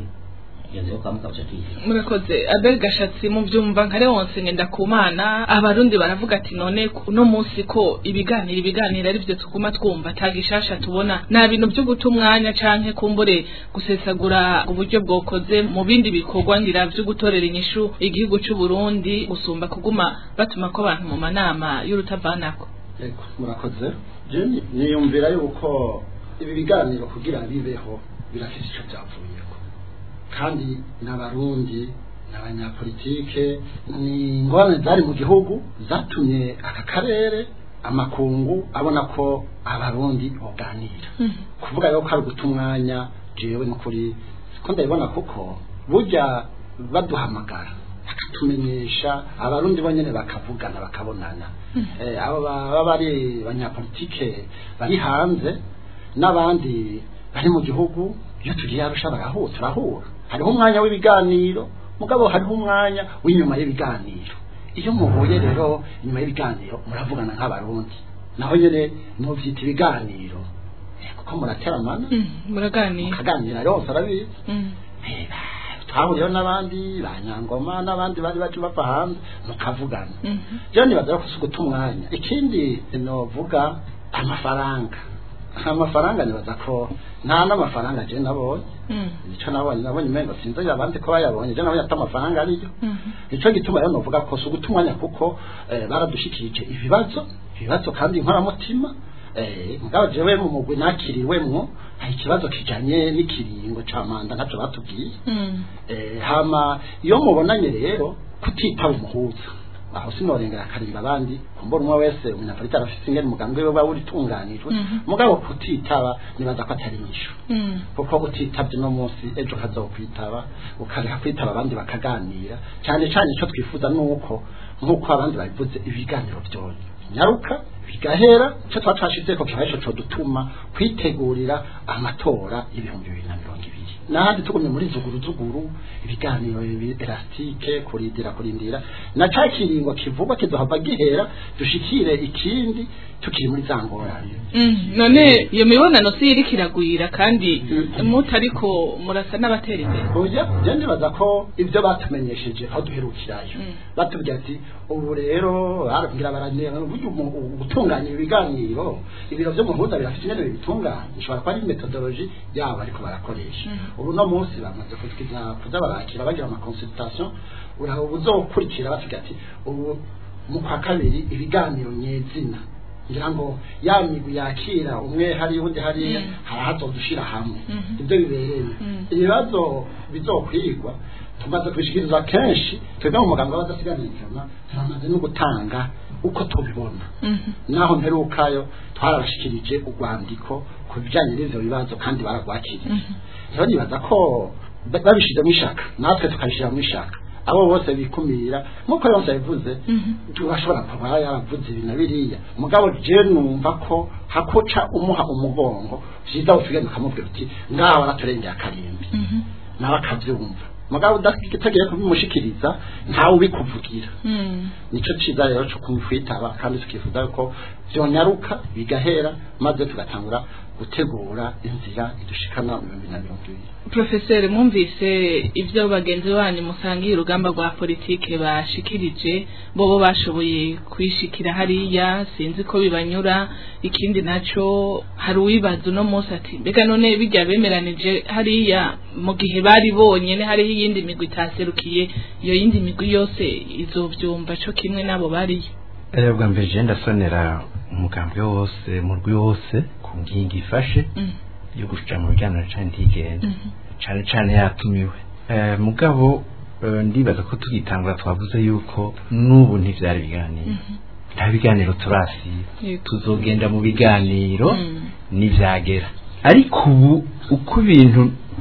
murakoze abel gashatsi mu byumva nka leonce ngenda ku mana abarundi baravuga ati none uno munsi ko ibiganiro ibiganiro ari byo tuguma twumva tagishasha tubona nta bintu byo guta umwanya canke kumbure gusesagura uburyo bwokoze mu bindi bikorwa ngira byo gutorera inyishu igihugu cy'u Burundi gusumba kuguma batuma ko abantu mu manama y'urutavanako yego murakoze je niyumvira yuko ibi biganiro kugira bibeho birafite icyo byavuyeko kandi n'abarundi n'abanyapolitike ni ingorane zari mu gihugu zatumye aka karere amakungu abona ko abarundi baganira kuvuga rero ko ari uguta umwanya jewe n'ukuri ko ndabibona kuko burya baduhamagara bakatumenyesha abarundi bonyine bakavugana bakabonana abo baba bari abanyapolitike bari hanze n'abandi bari mu gihugu iyo tugiye arusha barahura turahura hariho umwanya w'ibiganiro mugabo hariho umwanya w'inyuma y'ibiganiro iyo muhuye rero inyuma y'ibiganiro muravugana nk'abarundi naho nyine muvyita ibiganiro kuko murateramana muraganira mukaganira yose arabizi twahuriyeho n'abandi ba nyangoma n'abandi bari baje bava hanze mukavugana rero nibaza ko si uguta umwanya ikindi novuga amafaranga amafaranga nibaza ko nta n'amafaranga je nabonye icyo nabonye nabonye umengo sinzi abandi ko bayabonye je nabonye ati amafaranga ariyo nicyo gituma rero novuga ko si uguta umwanya kuko baradushikirije ibibazo ibibazo kandi inkoramutima mugabo jewe mu mugwi nakiriwemwo hari ikibazo kijanye n'ikiringo ca manda ntacyo batubwiye hama iyo mubonanye rero kutitaba umuhuza aho sinorengera akarimba abandi kumbona umwe wese umunyapolitiki arafite ingene umugambi we waba uritunganijwe mugabo kutitaba nibaza ko atari inyishu kuko utitabye uno munsi ejo kazokwitaba ukareka kwitaba abandi bakaganira cyane cyane icyo twifuza ni uko nk'uko abandi babivuze ibiganiro byonye nyaruka bigahera icyo tuba twashizeko kiba ico co dutuma kwitegurira amatora y'ibihumbi bibiri na mirongo ibiri n'ahandi tugumye muri zuguru zuguru ibiganiro elastike kurindira kurindira na ca kiringo kivugwa kizohava gihera dushikire ikindi tukiri muri za ngorane none iyo mibonano si iriko iragwira kandi mutariko murasa n'abatera imbere oya je ndibaza ko ibyo batumenyesheje aho duherukirayo batubwira ati ubu rero barabwira baranera burya gutunganya ibiganiro ibiro vyo muhuza birafite ingene bibitunganya ishobora kuba ari metodology yabo ariko barakoresha ubu no munsi bamaze kutwiza kuza barakira bagira ama consultation uraho uzokurikira bavuga ati ubu mu kwa kabiri ibiganiro nyezina ngira ngo ya migwi yakira umwe hari undi hariya harahazodushira hamwe ibyo bibereye ibibazo bizokwigwa tumaze kubishikiriza kenshi twebwe mu muganga w'abadasiganirikana turamaze no gutanga uko tubibona naho mperukayo twarabashikirije urwandiko ku bijyanye n'ivyo bibazo kandi baragwakiriye rero nibaza ko babishizemo ishaka natwe tukabishira mu ishaka abo bose bikumira nk'uko yose yabivuze turashobora kuba yaravuze ibi na biriya mugabo je numva ko hakuca umuha umugongo vyiza ufigana ukamubwira uti ngaho baraturengeye akarimbi nawe akavyumva mugabo udatagiye kubimushikiriza ntawe ubikuvugira nico ciza rero co kumwitaba kandi tukifuza ko vyonyaruka bigahera maze tugatangura gutegura inzira idushikana mu bihumbi na mirongo ibiri Profeseri mwumvise ibyo bagenzi banyu musangiye urugamba rwa politike bashikirije bobo bashoboye kwishikira hariya sinzi ko bibanyura ikindi naco hari uwibaza uno munsi ati mbega none bijya bemeranije hariya mu gihe bari bonyene hariho iyindi migwi itaserukiye iyo yindi migwi yose izovyumva co kimwe nabo bariyo Eh, bwa mbere je ndasonera umugambwe wose murwi wose ku ngingo ifashe yo gushira mu biganiro cane ntigenda cane cane yatumiwe Eh, mugabo eh, ndibaza ko tugitangura twavuze yuko n'ubu ntivyari biganiro nta biganiro turasiba Yego. tuzogenda mu biganiro Mm. n'ivyagera ariko ubu uko ibintu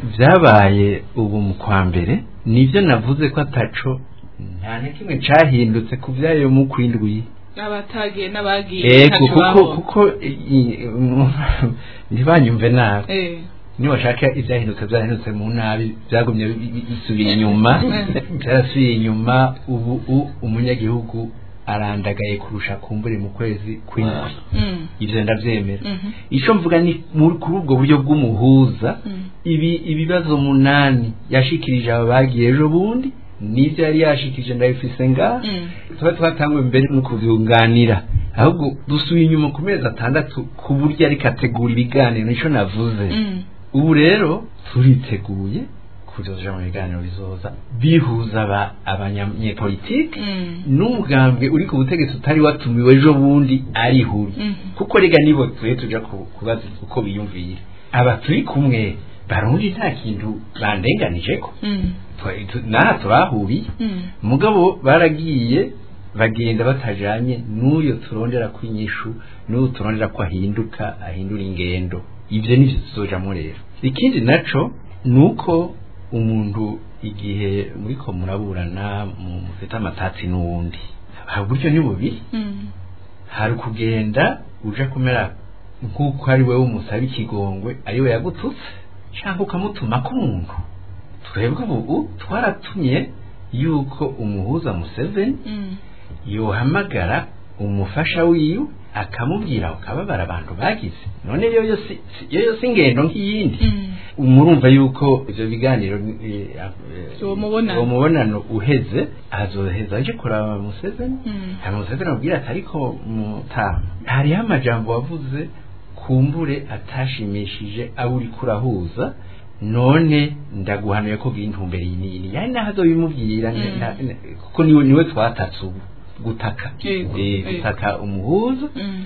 vyabaye ubu mu kwa mbere nivyo navuze ko ataco nta na kimwe cahindutse ku vyayo mu kwindwi n'abatagiye n'abagiye ego ntaco kuko babonye. kuko i- mu- ntibanyumve nabi Eh, niwashaka ivyahindutse vyahindutse mu nabi vyagumye bi- bi- bisubiye inyuma vyarasubiye inyuma ubu u- umunyagihugu arandagaye kurusha kumbure mu kwezi kw'indwi mm, ivyo ndavyemera mhm, ico mvuga ni muri kuri ubwo buryo bw'umuhuza mm, ibi ibibazo munani yashikirije aba bagiye ejo bundi nivyo yari yashikirije ndabifise ngaha mm. tuba twatangwe mbere no kuvyunganira ahubwo dusubiye inyuma ku mezi atandatu ku buryo ariko ategura ibiganiro nico navuze Mm. ubu rero turiteguye kuzoja mu biganiro bizoza bihuza aba- abanyapolitike Mm. n'umugambwe uri ku butegetsi utari watumiwe ejo bundi arihuye Mhm. kuko rega nibo tuye tuja ku- kubaza uko biyumvira aba turi kumwe barundi nta kintu bandenganijeko Mm. Twa- tu- naha turahuriye Mm. mugabo baragiye bagenda batajanye n'uyo turondera kw'inyishu n'uyo turondera ko ahinduka ahindura ingendo ivyo nivyo tuzojamwo rero ikindi naco nuko umuntu igihe muriko muraburana mu- mufite amatatsi n'uwundi hari uburyo ni bubiri Mm. hari ukugenda uja kumera nk'uko ari wewe umusaba ikigongwe ari we yagututse cyangwa ukamutumako umuntu twebwe ubu twaratumye yuko umuhuza museveni Mm. yohamagara umufasha wiwe akamubwira ukababara abantu bagize none yo yo si si- yo yo si ingendo nk'iyindi Mm. murumva yuko ivyo biganiro eh, eh, Uwo mubonano. uwo mubonano uheze azoheza aje kuraba museveni Mm. hama museveni abwira ati ariko mutaha hariho amajambo wavuze kumbure atashimishije abo uriko urahuza none ndaguhanuye ko bw'intumbero iyi n'iyi yani naho azobimubwira Mm. na- na- kuko niwe niwe twatatse ubu gutaka Yego, Eh, yego. gutaka umuhuza Mm.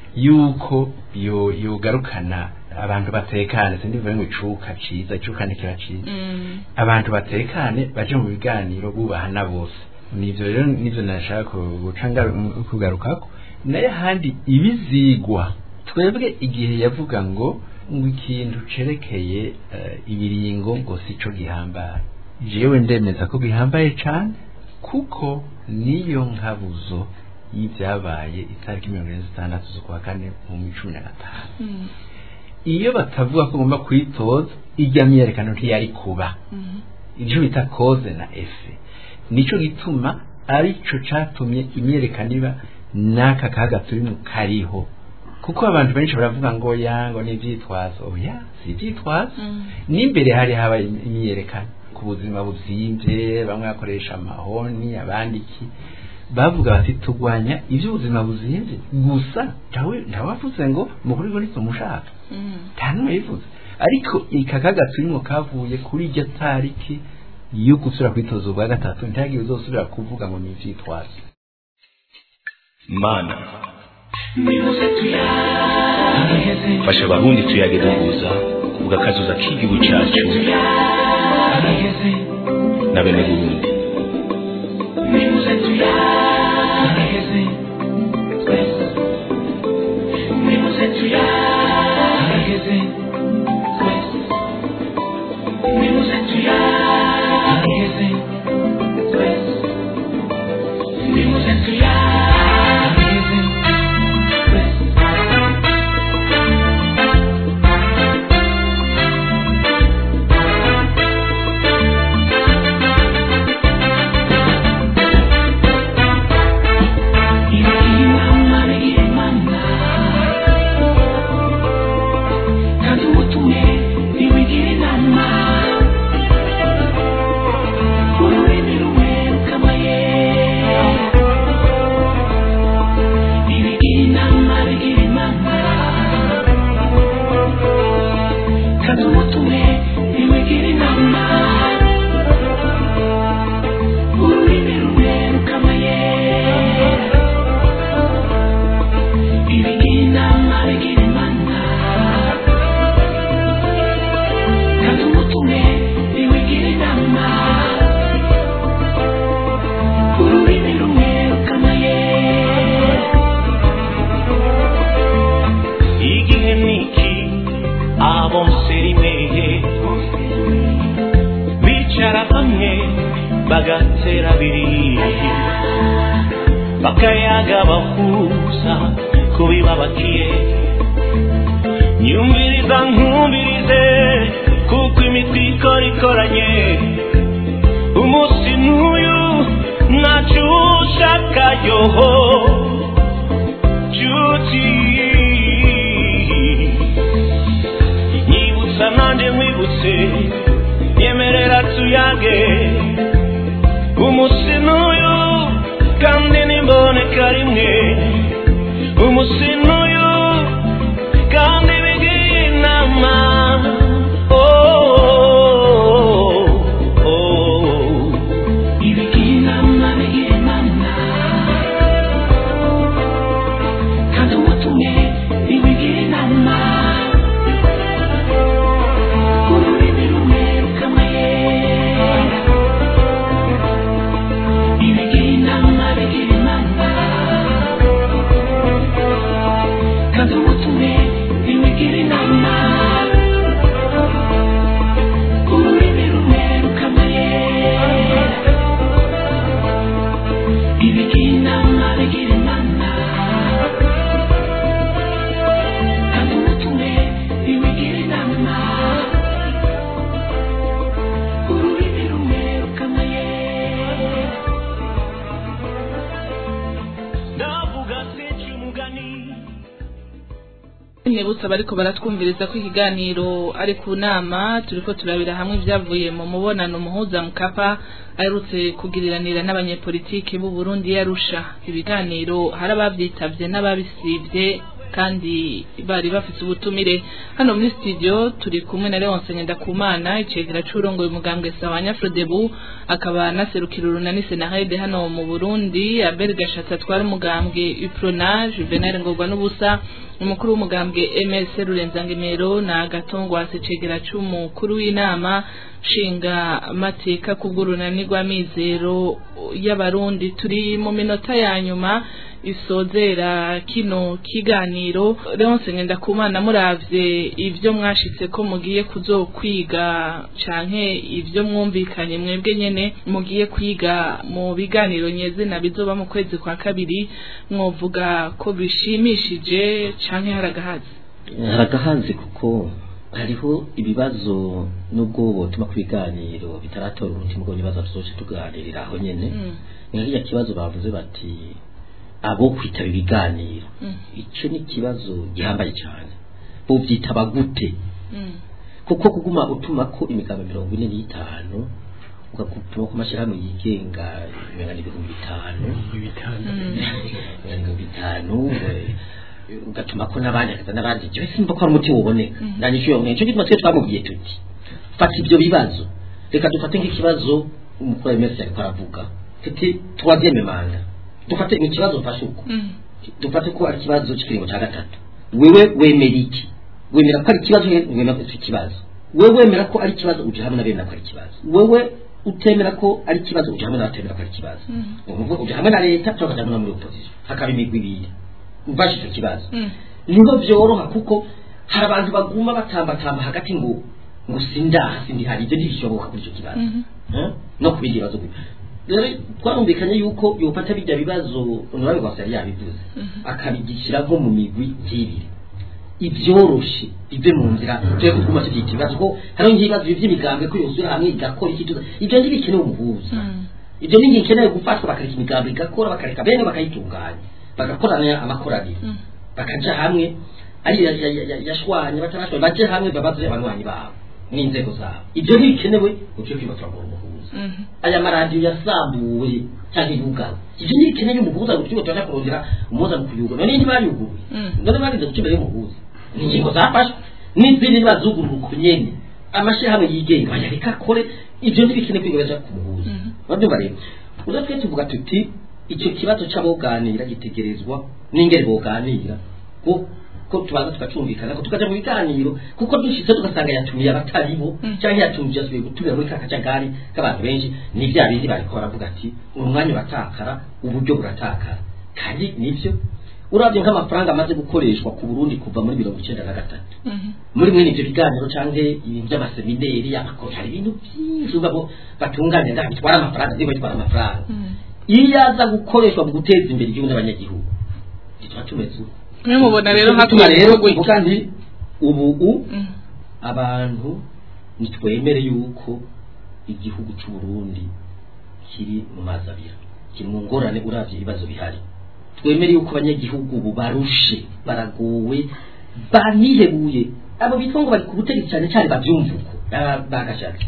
yuko yo yogarukana abantu batekane sindivuye ngo icuka ciza icuka ntikiba ciza Mm. abantu batekane baje mu biganiro bubahana bose nivyo rero nivyo nashaka ku- guca ngaru- kugarukako nayo handi ibizigwa twebwe igihe yavuga ngo ngo ikintu cerekeye eh, ibiringo ngo sico gihambaye jewe ndemeza ko gihambaye cane kuko niyo nkabuzo y'ibyabaye itariki mirongo ine zitandatu z'ukwa kane mu cumi na gatanu Mm. iyo batavuga ko ugomba kwitoza ijya myerekano ntiyari kuba Mm. icyo bita koze na efe nicyo gituma arico catumye imyerekano iba n'aka kaga turimo kariho kuko abantu benshi baravuga ngo ya ngo ni ivyitwazo oya si ivyitwazo Mm. n'imbere hari haba imyerekano ku buzima buzimvye bamwe bakoresha amahoni abandi iki bavuga bati turwanya ivy'ubuzima buzimvye gusa ntawe ntawavuze ngo mukuri ngo nitumushaka Mm. nta n'umwe yivuze ariko ika kaga turimo kavuye kuri iryo tariki yo gusubira kwitoza ubwa gatatu ntihagiye uzosubira kuvuga ngo ni ivyitwazo mana fasha abarundi tuyage duhuza ugakazuza k'igihugu cyacu na bene burundi Thank you. igihe niki abo rimwe bicara hamwe bagatera abiri bakayaga bahuza kubibabakiye nyumviriza nkumvirize kuko imitwe ikora ikoranye umunsi n'uyu ntacyo ushaka yoho nshuti nyibutsa nanjye nkwibutse nyemerera tuyage umunsi n'uyu kandi nimboneka rimwe umunsi n'uyu kandi bigira inama oh, oh, oh. ibigira inama bigira inama kandi umutumye ntibigira inama ururimi rumwe rukamayera ibigira inama bigira inama kandi umutumye ntibigira inama ururimi rumwe rukamayera ibigira inama bigira inama kandi umutumwe ntibigira inama ururimi rumwe rukamayera ndavuga sinci umugani Mwibutsa bariko baratwumviriza ko ikiganiro ari ku nama turiko turabira hamwe ibyavuye mu mubonano muhuza mukapa aherutse kugiriranira n'abanyepolitiki b'u Burundi yarusha ibiganiro hari abavyitavye n'ababisivye kandi bari bafite ubutumire hano muri studio turi kumwe na Leonce Ngendakumana icegera c'urongoye umugambwe Sawanya Frodebu akaba naserukira urunani Senahede hano mu Burundi Abel Gashatsi atwara umugambwe Uprona Juvenal Ngorwa n'ubusa umukuru w'umugambwe MS Rurenzangemero na Gatongwa secegera c'umukuru w'inama nshinga mateka kubw'urunani rw'amizero y'abarundi turi mu minota ya nyuma isozera kino kiganiro Leonce Ngendakumana muravye ivyo mwashitse ko mugiye kuzokwiga canke ivyo mwumvikanye mwebwe nyene mugiye kwiga mu biganiro nyezina bizoba mu kwezi kwa kabiri mwovuga ko bishimishije canke haragahazi haragahanze kuko hariho ibibazo nubwo botuma ku biganiro bitaratora umutima ubwo ibibazo tuzoce tuganirira aho nyene ni nk'irya kibazo bavuze bati abo kwitaba ibiganiro icyo ni ikibazo gihambaye cyane bovyitaba gute kuko kuguma utuma ko imigambi mirongo ine n'itanu ugakutuma ku mashyirahamwe yigenga imengana ibihumbi bitanu ibihumbi bitanu eh, ugatuma ko n'abandi akaza n'abandi jewe simba ko ari umuti wuboneka nanyishu yo nicyo gituma twe twamubwiye tuti fata ibyo bibazo reka dufate nk'ikibazo umukuru wa MS ariko aravuga tuti troisième manda dufate ikibazo mfashe uko dufate ko ari ikibazo cy'ikiringo cya gatatu wewe wemera iki wemera ko ari ikibazo wemera ko ari ikibazo wewe wemera ko ari ikibazo uje hamwe n'abemera ko ari ikibazo wewe utemera ko ari ikibazo uje hamwe n'abatemera ko ari ikibazo ni ukuvuga uje hamwe na leta cyangwa ukajya no muri opposition hakaba imigwi ibiri mfashe icyo kibazo niho byoroha kuko hari abantu baguma batambatamba hagati ngo ngo sindaha sindi hari ibyo ntibishoboka kuri icyo kibazo Eh? no ku bindi bibazo gutyo rero twarumvikanye yuko yofata bijya bibazo honorable rwasa yari yabivuze akabigishyira nko mu migwi y'ibiri ibyoroshe bive mu nzira tujye kuguma tubyita ibibazo ko hariho nk'ibibazo by'imigambwe ko yosura hamwe igakora iki tuza ibyo ntibikenewe umuhuza ibyo ni bikenewe gufatwa bakareka imigambi igakora bakareka bene bakayitunganya bagakorana amakoraniro bakaja hamwe ari ya- ya- ya- ya- yashwanye batarashwanye baje hamwe babaze abanywanyi babo n'inzego zabo ibyo ntibikenewe ugiye kwibatura ngo umuhuza aya maradiyo yasambuwe cyangwa yugawe ibyo ntibikenewe umuhuza ngo tujye tujya kurondera umuhuza mu kuyugura none ntibayuguruye none barinze guca imbere y'umuhuza ni ingingo zafashwe n'izindi ntibazugurura uko nyene amashyirahamwe yigenga bayareka akore ibyo ntibikenewe kwiga baja ku muhuza babyumva rero uza twe tuvuga tuti icyo kibazo c'aboganira gitegerezwa n'ingeri boganira ko ko tubanza tukacumvikana ko tukaja mu biganiro kuko dushitse tugasanga yatumiye abatari bo cyangwa yatumije asubiye gutumira muri ka kajagari k'abantu benshi ni bya bindi bariko baravuga ati umwanya uratakara uburyo buratakara kandi nivyo urabye nk'amafaranga amaze gukoreshwa ku Burundi kuva muri mirongo icenda na gatatu muri mwene ivyo biganiro canke ibintu by'amasemineri amakoro hari ibintu byinshi uvuga ngo batunganya nda bitwara amafaranga ndimo bitwara amafaranga iyo yaza gukoreshwa mu guteza imbere igihugu n'abanyagihugu ntituba tumeze uko mwe mubona rero hatuma hakwiye rero gukorwa iki? kuvuga nti ubu u Mm. abantu nitwemere yuko igihugu cy'u Burundi kiri mu mazi abira kiri mu ngorane uravye ibibazo bihari twemere yuko abanyagihugu ubu barushe baragowe banihebuye abo bitwa ngo bari ku butegetsi cyane cyane babyumva uko Ah, bagashatse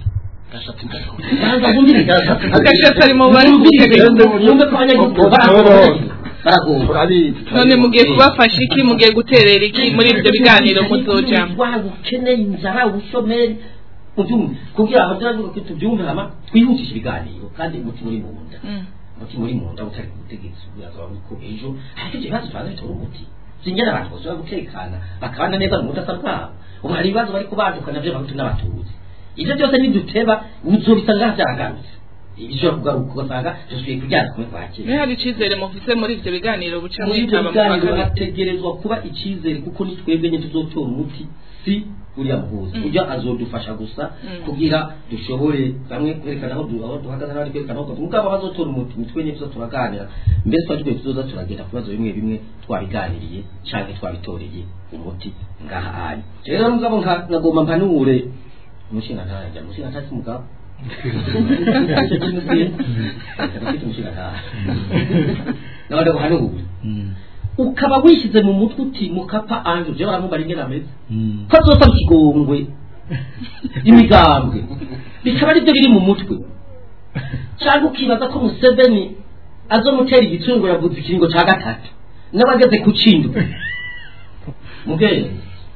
Banza bumvire. Agashatsi ari mu bari ku butegetsi. Yumve ko abanyagihugu baragowe baragowe none mugiye kubafasha iki mugiye guterera iki muri ibyo biganiro muzojamwo waba ukeneye inzara ubushomeri ubyumve kugira ngo turavuga ko tubyumve hama twihutishe ibiganiro kandi umutima uri mu nda Mm. umutima uri mu nda utari ku butegetsi urazaba ko ejo ariko ibyo bibazo tubanza bitora umuti singena abantu bashobora gutekana bakabana neza mu budasa bwabo ubu hari ibibazo bari kubaduka nabyo abahutu n'abatutsi ibyo byose niduteba uzobisanga byagarutse bishobora kugaruka ugasanga dusubiye kuryana kumwe kwa kera niba hari icyizere mufise muri ibyo biganiro buca muri ibyo mwitaba mu biganiro bakabiri hategerezwa kuba icyizere kuko ni twebwe nyine tuzotora umuti si uriya muhuza Mm. ujya azodufasha gusa Mm. kugira dushobore bamwe kwerekana aho du- aho duhagaze n'abandi kwerekana aho mugabo bazotora umuti ni twe nyine tuza turaganira mbese twari twe tuzoza turagenda ku bibazo bimwe bimwe twabiganiriye cyangwa twabitoreye umuti ngaha ari rero mugabo nka- nkagomba mpanure umushinga ntajya umushinga ntajya umugabo nawe guhanura ukaba wishyize mu mutwe uti mukapa anje uje baramubara ingene ameze ko azosaba ikigongwe imigambwe bikaba aribyo biri mu mutwe cyangwa ukibaza ko museveni azomutera igicungo yavuze ikiringo cya gatatu n'abageze ku cindwe mubwenge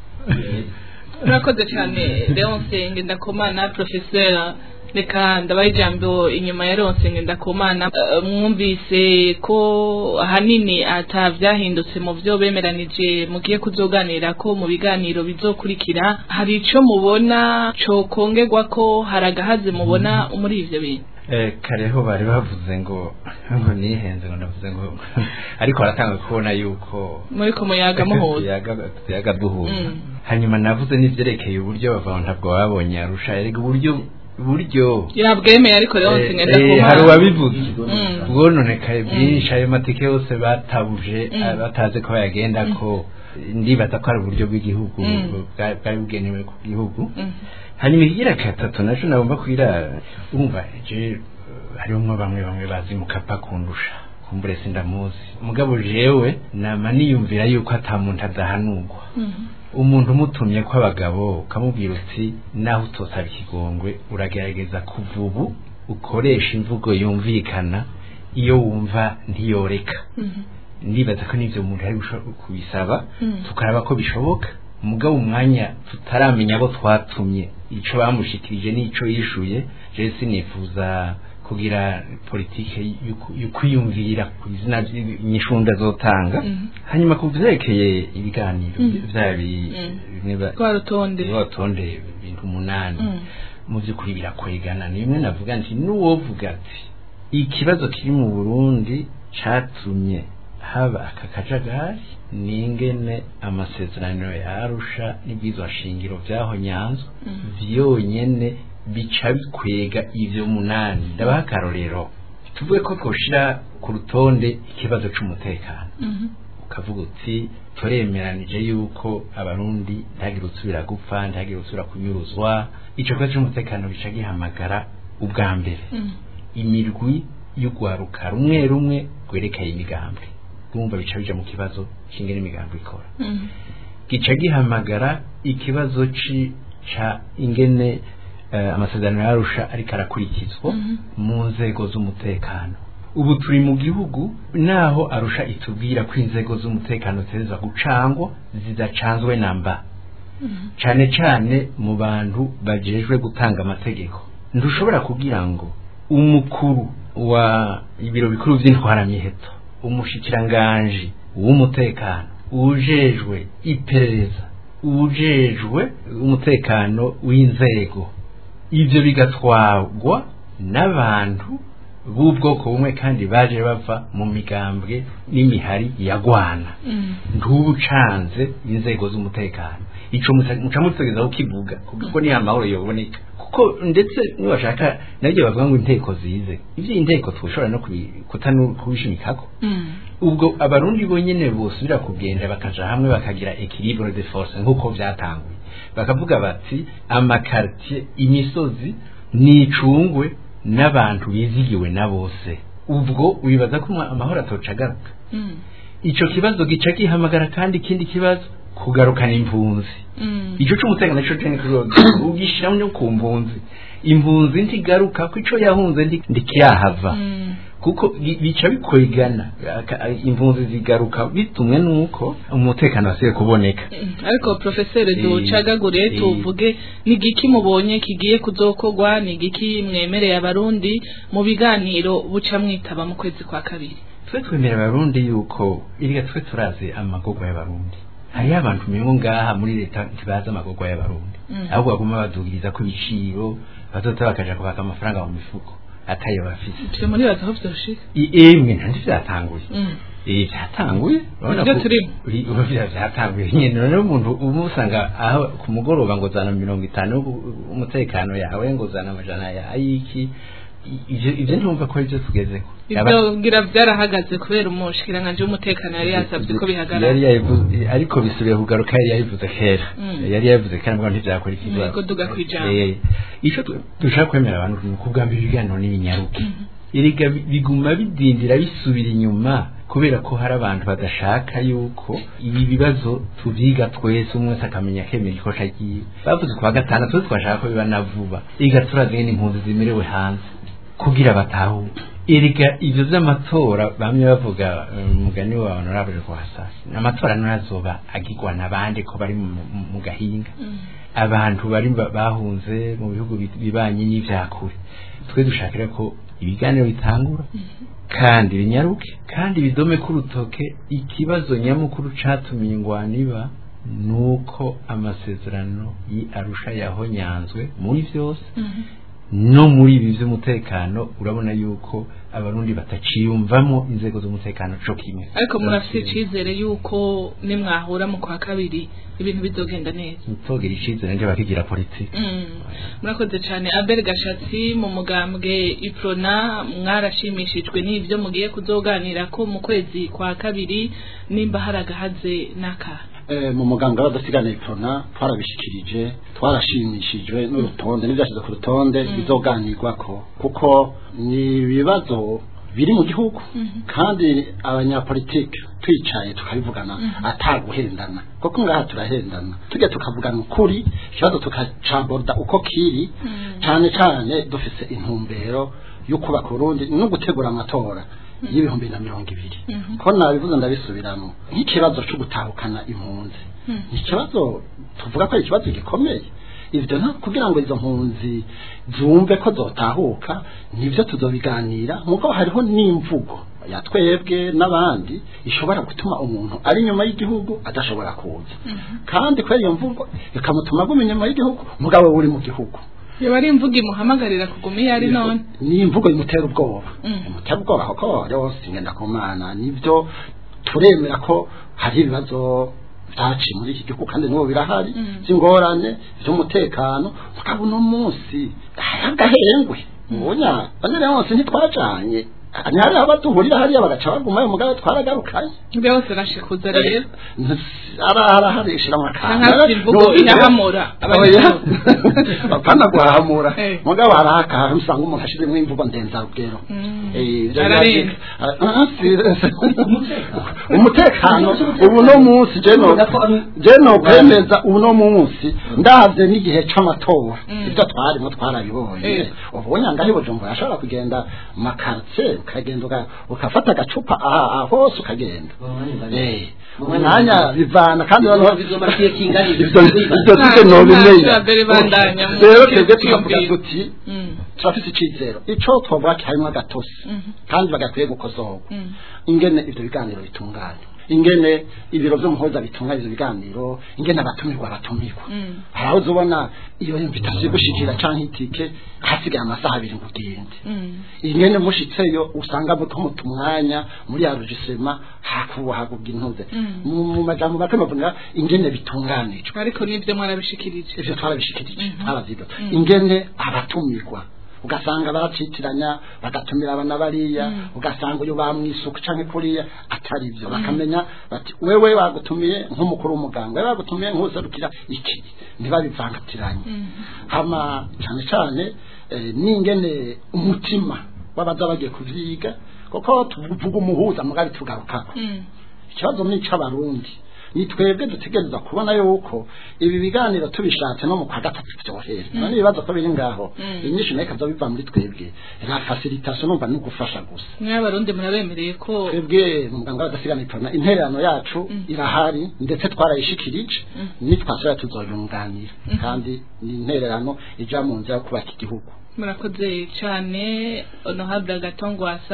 murakoze cyane leonce ngendakumana profesera reka ndabaha ijambo inyuma ya leonce ngendakumana Eh, mwumvise ko ahanini atabyahindutse mu byo bemeranije mugiye kuzoganira ko mu biganiro bizokurikira hari icyo mubona cokongerwa ko hari agahaze mubona muri ivyo bintu Eh, kareho bari bavuze ngo ngo nihenze ngo ndavuze ngo ariko baratanga kubona yuko muri ko muyaga muhuza tuyaga tuyaga duhuza Mm. hanyuma navuze n'ivyerekeye uburyo bava ntabwo babonye arusha erega uburyo uburyo yabwemeye ariko leonce Eh, eh, ngendakumana hari uwabivuze Mm. bwononekaye byinshi ayo matike yose batabuje Mm. eh, batazi ko bayagenda ko ndibaza ko ari uburyo bw'igihugu Mm. bwa- bwari bugenewe ku gihugu Mm. hanyuma ikigira gatatu naco nagomba kwira umva je eh, hariho bamwe bamwe bazi mukapa kundusha kumbure sindamuzi mugabo jewe nama niyumvira yuko ata muntu adahanurwa Mm. umuntu umutumye ko abagabo ukamubwira uti naho utosaba ikigongwe uragerageza kuva ubu ukoresha imvugo yumvikana iyo wumva ntiyoreka Mhm. ndibaza ko n'ivyo umuntu ari gusho- kubisaba Mm. tukaraba ko bishoboka mugabo umwanya tutaramenya abo twatumye ico bamushikirije n'ico yishuye je sinifuza kugira politike y'uku- y'ukwiyumvira ku izina ry'inyishunda zotanga Mhm. hanyuma ku vyerekeye ibiganiro Mhm. vyabi Mm. bimwe ba- rwa rutonde batonde ibintu umunani Mm. mu by'ukuri birakwegana ni bimwe navuga nti n'uwovuga ati ikibazo kiri mu burundi catumye haba aka kajagari n'ingene amasezerano ya arusha n'ibwirizwa shingiro vyaho nyanzwa vyonyene bica bikwega ivyo munani ndabaha akarorero tuvuge ko twoshira ku rutonde ikibazo c'umutekano ukavuga uti turemeranije yuko abarundi ntihagire usubira gupfa ntihagire usubira kunyuruzwa ico kibazo c'umutekano gica gihamagara ubwa mbere imirwi y'ugwaruka rumwe rumwe rwerekeye imigambwe urumva bica bija mu kibazo c'ingene imigambwe ikora gica gihamagara ikibazo ci ca ingene uh, amasezerano yarusha ariko arakurikizwa mu nzego z'umutekano ubu turi mu gihugu naho arusha itubwira ko inzego z'umutekano ziteza gucangwa zidacanzwe namba cane cane mu bantu bajejwe gutanga amategeko ntushobora kugira ngo umukuru wa ibiro bikuru vy'intwaramiheto umushikiranganji w'umutekano ujejwe iperereza ujejwe umutekano w'inzego ivyo bigatwarwa n'abantu b'ubwoko bumwe kandi baje bava mu migambwe n'imihari yagwana ntubucanze inzego z'umutekano ico muca mutegeza kukivuga kuko ni amahoro yoboneka kuko ndetse niwashaka nabyo bavuga ngo inteko zize ivyo inteko twoshobora no kutanu kubishimikako ubwo abarundi bonyene bosubira kugenda bakaja hamwe bakagira equilibre de force nk'uko vyatanguye bakavuga bati amakartier imisozi nicungwe n'abantu bizigiwe na bose ubwo wibaza ko amahoro atocagaruka ico kibazo gica gihamagara kandi ikindi kibazo kugarukana impunzi ico c'umutekano nico cene ugishiramo no ku mpunzi impunzi ntigaruka ko ico yahunze ndikiyahava kuko bica bikwigana impunzi zigaruka bitumwe nuko umutekano wasigaye kuboneka ariko profeseri ducagagure tuvuge ni igiki mubonye kigiye kuzokorwa ni igiki mwemereye abarundi mu biganiro buca mwitaba mu kwezi kwa kabiri twe twemerera abarundi yuko iriga twe turazi amagorwa y'abarundi hariho abantu mengo ngaha muri leta ntibazi amagorwa y'abarundi ahubwo baguma badugiriza ko ibiciro bazota bakaja kubaka amafaranga mu mifuko atayo bafise ivyo muri baza aho vyoshika emwe nandi vyatanguye eh vyatanguye Nivyo turimo. ubu vyatanguye nyene none umuntu ubu usanga aho ku mugoroba ngo zana mirongo itanu umutekano yawe ngo zana amajana ya ayiki ivyo ivyo ntumva ko arivyo tugezeko ivyo ngira vyarahagaze kubera umushikiranganje w'umutekano yari yasavye ko bihagarara yari yabivuze ariko bisubiye kugaruka yari yabivuze kera Mm. yari yabivuze kera mbwa ntivyakora ikibazo Yego, duga kwijambo. Eh, ico tu- dushaka kwemera abantu ni ukubwa mbere ibiganiro n'ibinyaruke erega bi- biguma bidindira bisubira inyuma kubera ko hari abantu badashaka yuko ibi bibazo tuvyiga twese umwe wese akamenya akemera ikosha ryiwe bavuze ku wa gatandatu twese twashaka ko biba na vuba erega turazi ngene impunzi zimerewe hanze kugira batahure erega ivyo vy'amatora bamwe bavuga eh, umugani wa honorable rwasasi amatora ntazoba agirwa n'abandi ko bari mu- mu- mu gahinga abantu bari ba- bahunze mu bihugu bi- bibanye n'ivyakure twe dushakira ko ibiganiro bitangura kandi binyaruke kandi bidome k'urutoke ikibazo nyamukuru catumye ingwano iba nuko amasezerano yi arusha yahonyanzwe muri vyose no muri ibi by'umutekano urabona yuko abarundi bataciyumvamo inzego z'umutekano co kimwe ariko murafite icizere yuko nimwahura mu kwa kabiri ibintu bizogenda neza ntitogera icizere nje bakigira politiki Mm. murakoze cyane abel gashatsi mu mugambwe iprona mwarashimishijwe n'ibyo mugiye kuzoganira ko mu kwezi kwa kabiri nimba hari agahaze n'aka Eh, mu muganga w'adasigana iprona twarabishikirije twarashimishijwe n'urutonde n'ibyashyize ku rutonde bizoganirwako kuko ni ibibazo biri mu gihugu kandi abanyapolitike twicaye tukabivugana ataguhendana kuko ngaha turahendana tujya tukavugana ukuri ikibazo tukacamborda uko kiri cyane cyane dufise intumbero yo kubaka urundi no gutegura amatora y'ibihumbi na mirongo ibiri ko nabivuze ndabisubiramo nk'ikibazo cyo gutahukana impunzi ni ikibazo tuvuga ko ari ikibazo gikomeye ibyo nta kugira ngo izo mpunzi zumve ko zotahuka nibyo tuzobiganira nk'uko hariho n'imvugo ya twebwe n'abandi ishobora gutuma umuntu ari inyuma y'igihugu adashobora kuza kandi kubera iyo mvugo ikamutuma aguma inyuma y'igihugu mugabo we uri mu gihugu yaba ari imvugo imuhamagarira kuguma iyo ari none ni imvugo imutera ubwoba Mm. imutera ubwoba kuko yose ngenda ku mana nibyo turemera ko hari ibibazo byaciye muri iki gihugu kandi n'ubu birahari Mm. by'ingorane by'umutekano mugabo uno munsi hari agahengwe ubunya bane yose ntitwajanye ntihari aho batuhurira hariya bagaca bagumayo mugabo twaragarukanye byose nashikuza rero araharishira Nka imvugo inahamura bapana guhahamura Eh. mugabo hari akantu usanga umuntu ashizemo imvugo ndenzarugero Mm. Eh, ibyo Ararenga. byaje- Ah, si- umutekano ubu no munsi je no je no kwemeza ubu no munsi ndavye n'igihe c'amatora Mm. ibyo twarimo twarabibonye Eh. ubu nyangahe bujumbura ashobora kugenda mu makartie ukagenda uka- ukafata agacupa aha aha hose ukagenda eh umwanya bivana kandi noneho bizomara igihe kingana iki? ibyo ibyo sije Nta- nobimenya nta mbere bandanya mu rero kintu twebwe tukavuga cyiyumviro. tuti Mm. turafise icizero ico twovuga ki harimo agatosi Mhm. kandi bagakwiye gukosorwa Mm. ingene ivyo biganiro bitunganya ingene ibiro vy'umuhoza bitunganya ivyo biganiro ingene abatumirwa batumirwa Mm. hari aho uzobona iyo invitasiyo igushikira canke itike hasigaye amasaha abiri ngo ugende Mm. ingene mushitseyo usanga muto muta umwanya muri ya rugisema hakuba hagubwa intuze Mm. mu mu majambo make bavuga ingene bitunganijwe ariko nibyo mwarabishikirije ivyo twarabishikirije Mhm. twaravyiga Mm. ingene abatumirwa ugasanga baracitiranya bagatumira abana bariya Mm. ugasanga uyu bamwisuku canke kuriya atari ivyo bakamenya bati wewe bagutumiye nk'umukuru w'umuganga wewe bagutumiye nk'userukira iki ntibabivangatiranye Mm. hama cyane cyane eh, n'ingene umutima w'abaza bagiye kuvyiga kuko tuvuga umuhuza mugabi tugarukako Mm. ikibazo ni icy'abarundi ni twebwe dutegereza kubona yuko ibi biganiro tubishatse no mu kwa gatatu byohera Mm. none ibibazo ko biri ngaho Mm. inyinshi nayo ikaza biva muri twebwe la facilitation numva ni ugufasha gusa mwe abarundi murabemereye ko twebwe muganga w'adasigana itona intererano yacu Mm. irahari ndetse twarayishikirije Mm. nitwasubira tuzoyunganira Mm. kandi ni intererano ija mu nzira yo kubaka igihugu murakoze cyane honorable gatongwasa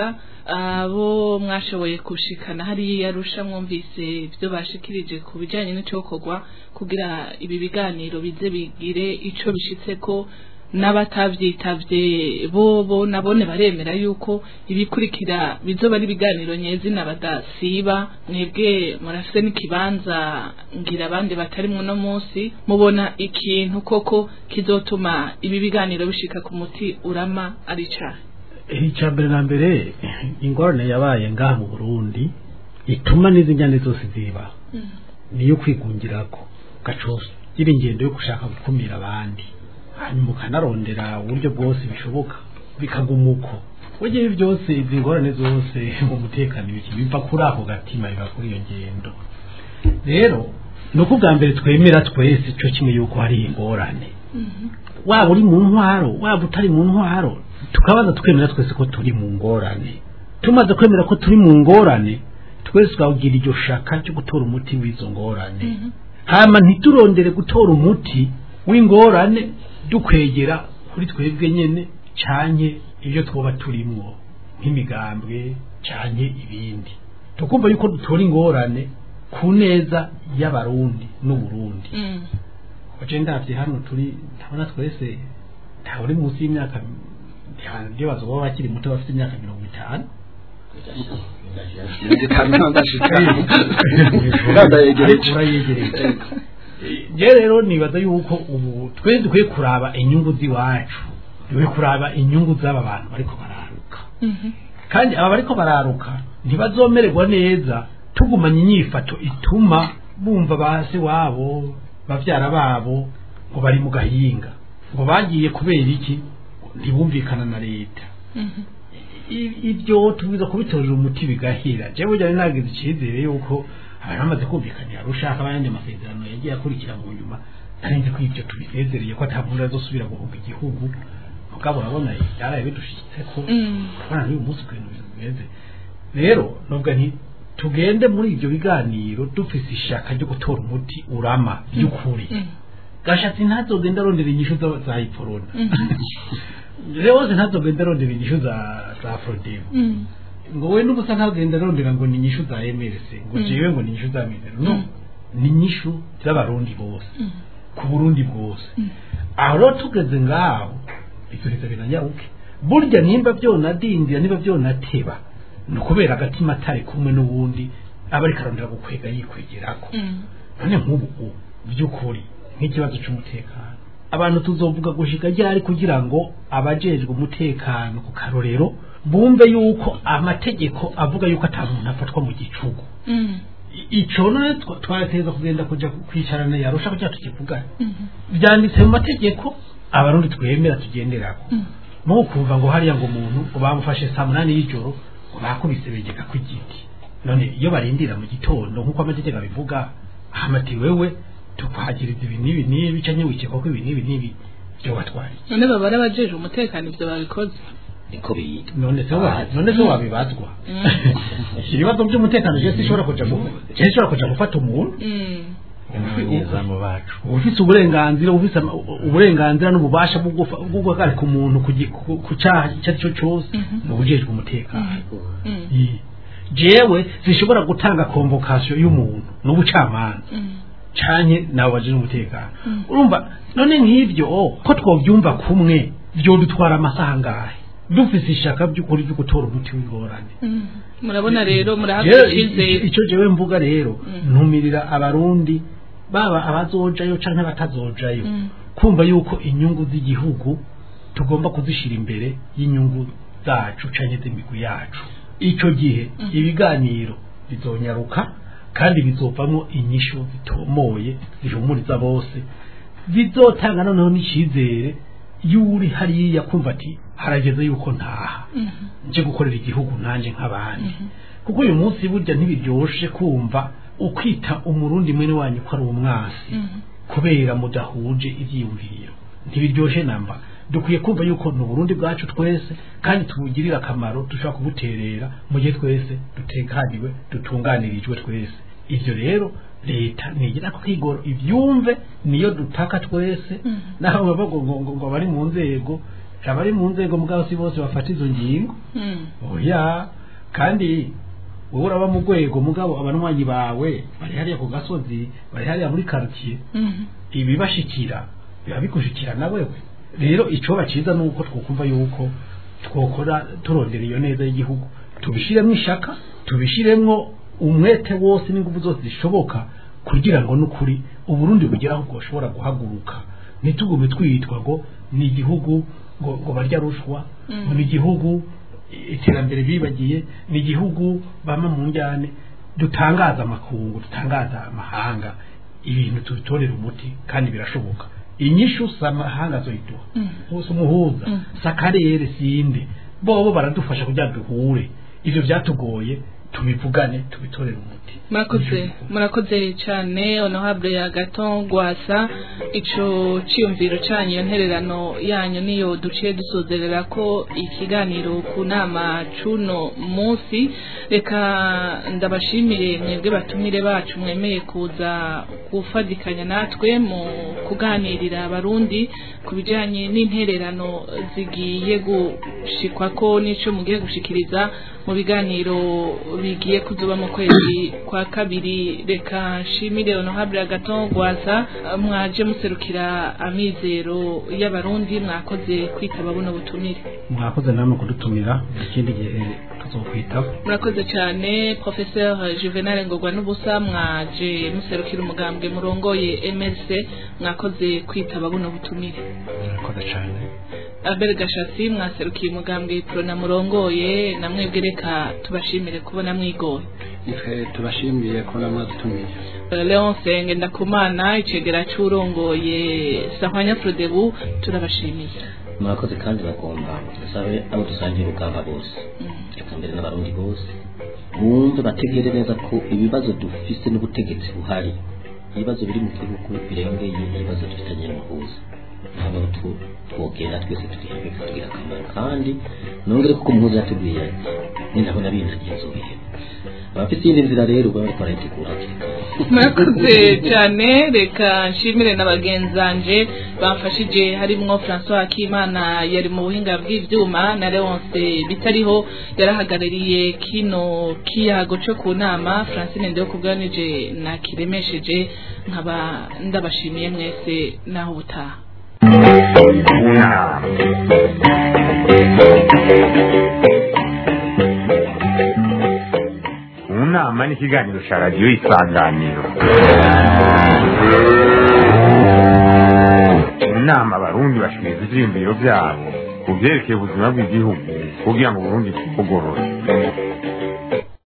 abo mwashoboye gushikana hariya yarusha mwumvise ibyo bashikirije ku bijyanye n'icokorwa kugira ibi biganiro bize bigire ico bishitse ko n'abatavyitabye bo bo nabone baremera yuko ibikurikira bizoba ari ibiganiro nyezina badasiba mwebwe murafise n'ikibanza ngira abandi batarimwo no munsi mubona ikintu koko kizotuma ibi biganiro bishika ku muti urama ari cahe icya mbere na mbere ingorane yabaye ngaha mu burundi ituma n'izi njyane zose ziba niyo kwigungirako gacoso gira ingendo yo gushaka gukumira abandi hanyuma ukanarondera uburyo bwose bishoboka bikaguma uko burya ibi byose izi ngorane zose mu mutekano ibiki biva kuri ako gatima biva kuri iyo ngendo rero ni uko ubwa mbere twemera twese cyo kimwe yuko hari ingorane waba uri mu ntwaro waba utari mu ntwaro tukabaza twemera twese ko turi mu ngorane tumaze kwemera ko turi mu ngorane twese twagira iryo shaka ryo gutora umuti w'izo ngorane hama ntiturondere gutora umuti w'ingorane dukwegera kuri twebwe nyene canke ibyo twoba turimwo nk'imigambwe canke ibindi tukumva yuko dutora ingorane ku neza y'abarundi n'uburundi waje ndavye hano turi ndabona twese ntawe uri munsi y'imyaka ndio bazoba bakiri muto bafite imyaka mirongo itanu ariko urayegereje je rero nibaza yuko ubu twe dukwiye kuraba inyungu z'iwacu dukwiye kuraba inyungu z'aba bantu bariko bararuka kandi aba bariko bararuka ntibazomererwa neza tugumanye inyifato ituma bumva base wabo bavyara babo ngo bari mu gahinga ngo bagiye kubera iki ntibumvikana na leta I- ibyo tubiza kubitorera umuti bigahira jewe burya nari nagize icyizere yuko abantu bamaze kumvikanira rushaka abandi amasezerano yagiye akurikira mu nyuma narinzi ko ibyo tubinezereye ko atavura azosubira guhuga igihugu mugabo urabona byaraye bidushitse ko urabona n'uyu munsi ukuntu ibintu bimeze rero nubwo nti tugende muri ibyo biganiro dufise ishaka ryo gutora umuti urama by'ukuri gashatsi ntazogenda arondera inyishu za- za iporona rwose ntazogenda arondera inyishu za za afrodemu ngo we n'ubusa ntagenda arondera ngo ni inyishu za emerese ngo jewe ngo ni inyishu za mizero no ni inyishu z'abarundi bose ku burundi bwose aho rero tugeze ngaho ibyo binanyaruke burya nimba byonadindira niba byonateba ni ukubera agatima atari kumwe n'ubundi aba ariko arondera gukwega yikwegerako none nk'ubu ubu by'ukuri nk'ikibazo cy'umutekano abantu tuzovuga gushika ryari kugira ngo abajejwe umutekano ku karorero bumve yuko amategeko avuga yuko ata muntu afatwa mu gicugu I- ico none twa- twarateza kugenda kuja kwicarana yarusha kugira tukivugana byanditse mu mategeko abarundi twemera tugenderako mu kumva ngo hariya ngo umuntu ngo bamufashe saa munani y'ijoro ngo bakubise begeka ku giti none iyo barindira mu gitondo nk'uko amategeko abivuga hamati wewe tukwagiriza ibi n'ibi n'ibi canke wikeka ko ibi n'ibi n'ibi byo batwariye none baba ari abajeje umutekano ivyo babikoze niko biyita none se wa none se wabibazwa ibibazo by'umutekano je sishobora kuja gu- je sishobora kuja gufata umuntu abanyezamu bacu ufise uburenganzira ufise ama- uburenganzira n'ububasha bwo gufa- bwo guhagarika umuntu ku gi- ku- ku cyaha icyo ari cyo cyose ni ubujejwe umutekano Yi. jewe zishobora gutanga convocation y'umuntu n'ubucamanza canke nabo baje umutekano urumva none nk'ivyo ko twovyumva kumwe vyodutwara amasaha angahe dufise ishaka by'ukuri byo gutora umuti w'ingorane murabona rero Jewe, murahabwa i- icyizere icyo jewe mvuga rero ntumirira abarundi baba abazojayo canke abatazojayo kumva yuko inyungu z'igihugu tugomba kuzishira imbere y'inyungu zacu canke z'imigwi yacu ico gihe ibiganiro bizonyaruka kandi bizovamo inyishu zitomoye zihumuriza bose bizotanga noneho n'icizere y'uri hariya kumva ati harageze yuko ntaha nje gukorera igihugu nanje nk'abandi kuko uyu munsi burya ntibiryoshe kumva ukwita umurundi mwene wanyu ko ari umwasi kubera mudahuje ivyiyumviro ntibiryoshe namba dukwiye kumva yuko ni uburundi bwacu twese kandi tubugirira akamaro dushobora kubuterera mu gihe twese dutekaniwe dutunganirijwe twese ivyo rero leta nigira ko kwigoro ivyumve niyo dutaka twese naho baba ngo ngo- ngo- ngo bari mu nzego abari mu nzego mugabo si bose bafata izo ngingo oya kandi wowe uraba mu rwego mugabo abanywanyi bawe bari hariya ku gasozi bari hariya muri quartier ibibashikira biba bigushikira na wewe rero icoba ciza nuko twokumva yuko twokora turondera iyo neza y'igihugu tubishiremwo ishaka tubishiremwo umwete wose n'ingufu zose zishoboka kugira ngo n'ukuri uburundi bugeraho bwoshobora guhaguruka ntitugume twitwa ngo ni igihugu ngo, ngo barya rushwa ngo ni igihugu iterambere bibagiye ni igihugu bama mu njyane dutangaza amakungu dutangaza amahanga ibintu tubitorera umuti kandi birashoboka inyishu si amahanga azoyiduha si umuhuza si akarere sinde bobo baradufasha kugira ngo duhure ivyo vyatugoye tubivugane tubitorere umuti murakoze murakoze cyane honorable ya gato gwasa ico ciyumviro canyu iyo ntererano yanyu niyo duciye dusozerera ko ikiganiro ku nama cuno munsi reka ndabashimire mwebwe batumire bacu mwemeye kuza gufadikanya natwe mu kuganirira abarundi ku bijanye n'intererano zigiye gushikwa ko n'ico mugiye gushikiriza mu biganiro bigiye kuzuba mu kwezi kwa kabiri reka nshimire honorable agaton gwasa mwaje muserukira amizero y'abarundi mwakoze kwitaba buno butumire mwakoze namwe kudutumira ikindi gihe tuzokwitaba murakoze cyane professeur juvenal ngorwa n'ubusa mwaje muserukira umugambwe murongoye mrc mwakoze kwitaba buno butumire murakoze cyane Albert Gashasi mwaserukiye umugambwe prona murongoye namwebwe reka tubashimire kubona mwigoye nitwe tubashimiye ko namwadutumiye Leonce Ngendakumana icegera c'urongoye Sahwanya Frodebu turabashimiye murakoze kandi bagomba dusabe abo dusangiye urugamba bose reka mbere n'abarundi bose bumve bategere neza ko ibibazo dufise n'ubutegetsi buhari ibibazo biri mu gihugu birengeye ibibazo dufitanye n'umuhuza ntabwo tu- twogenda twese tugihamwe tugira akamaro kandi nongere kuko umuhuza yatubwiye ati ninabona bindagiye nzobiheba abafite iyindi nzira rero baba bariko barayitegura hakiri kare murakoze cyane reka nshimire na bagenzanje bamfashije harimwo François Akimana yari mu buhinga bw'ivyuma na Leonce bitariho yarahagarariye kino kiyago cyo ku nama Francine Ndeyo kubwanije na kiremesheje nkaba ndabashimiye mwese naho butaha unama unama ni ikiganiro cya radiyo isanganiro mu nama abarundi bashikiriza ivyiyumviro vyabo ku vyerekeye ubuzima bw'igihugu kugira ngo uburundi bugorore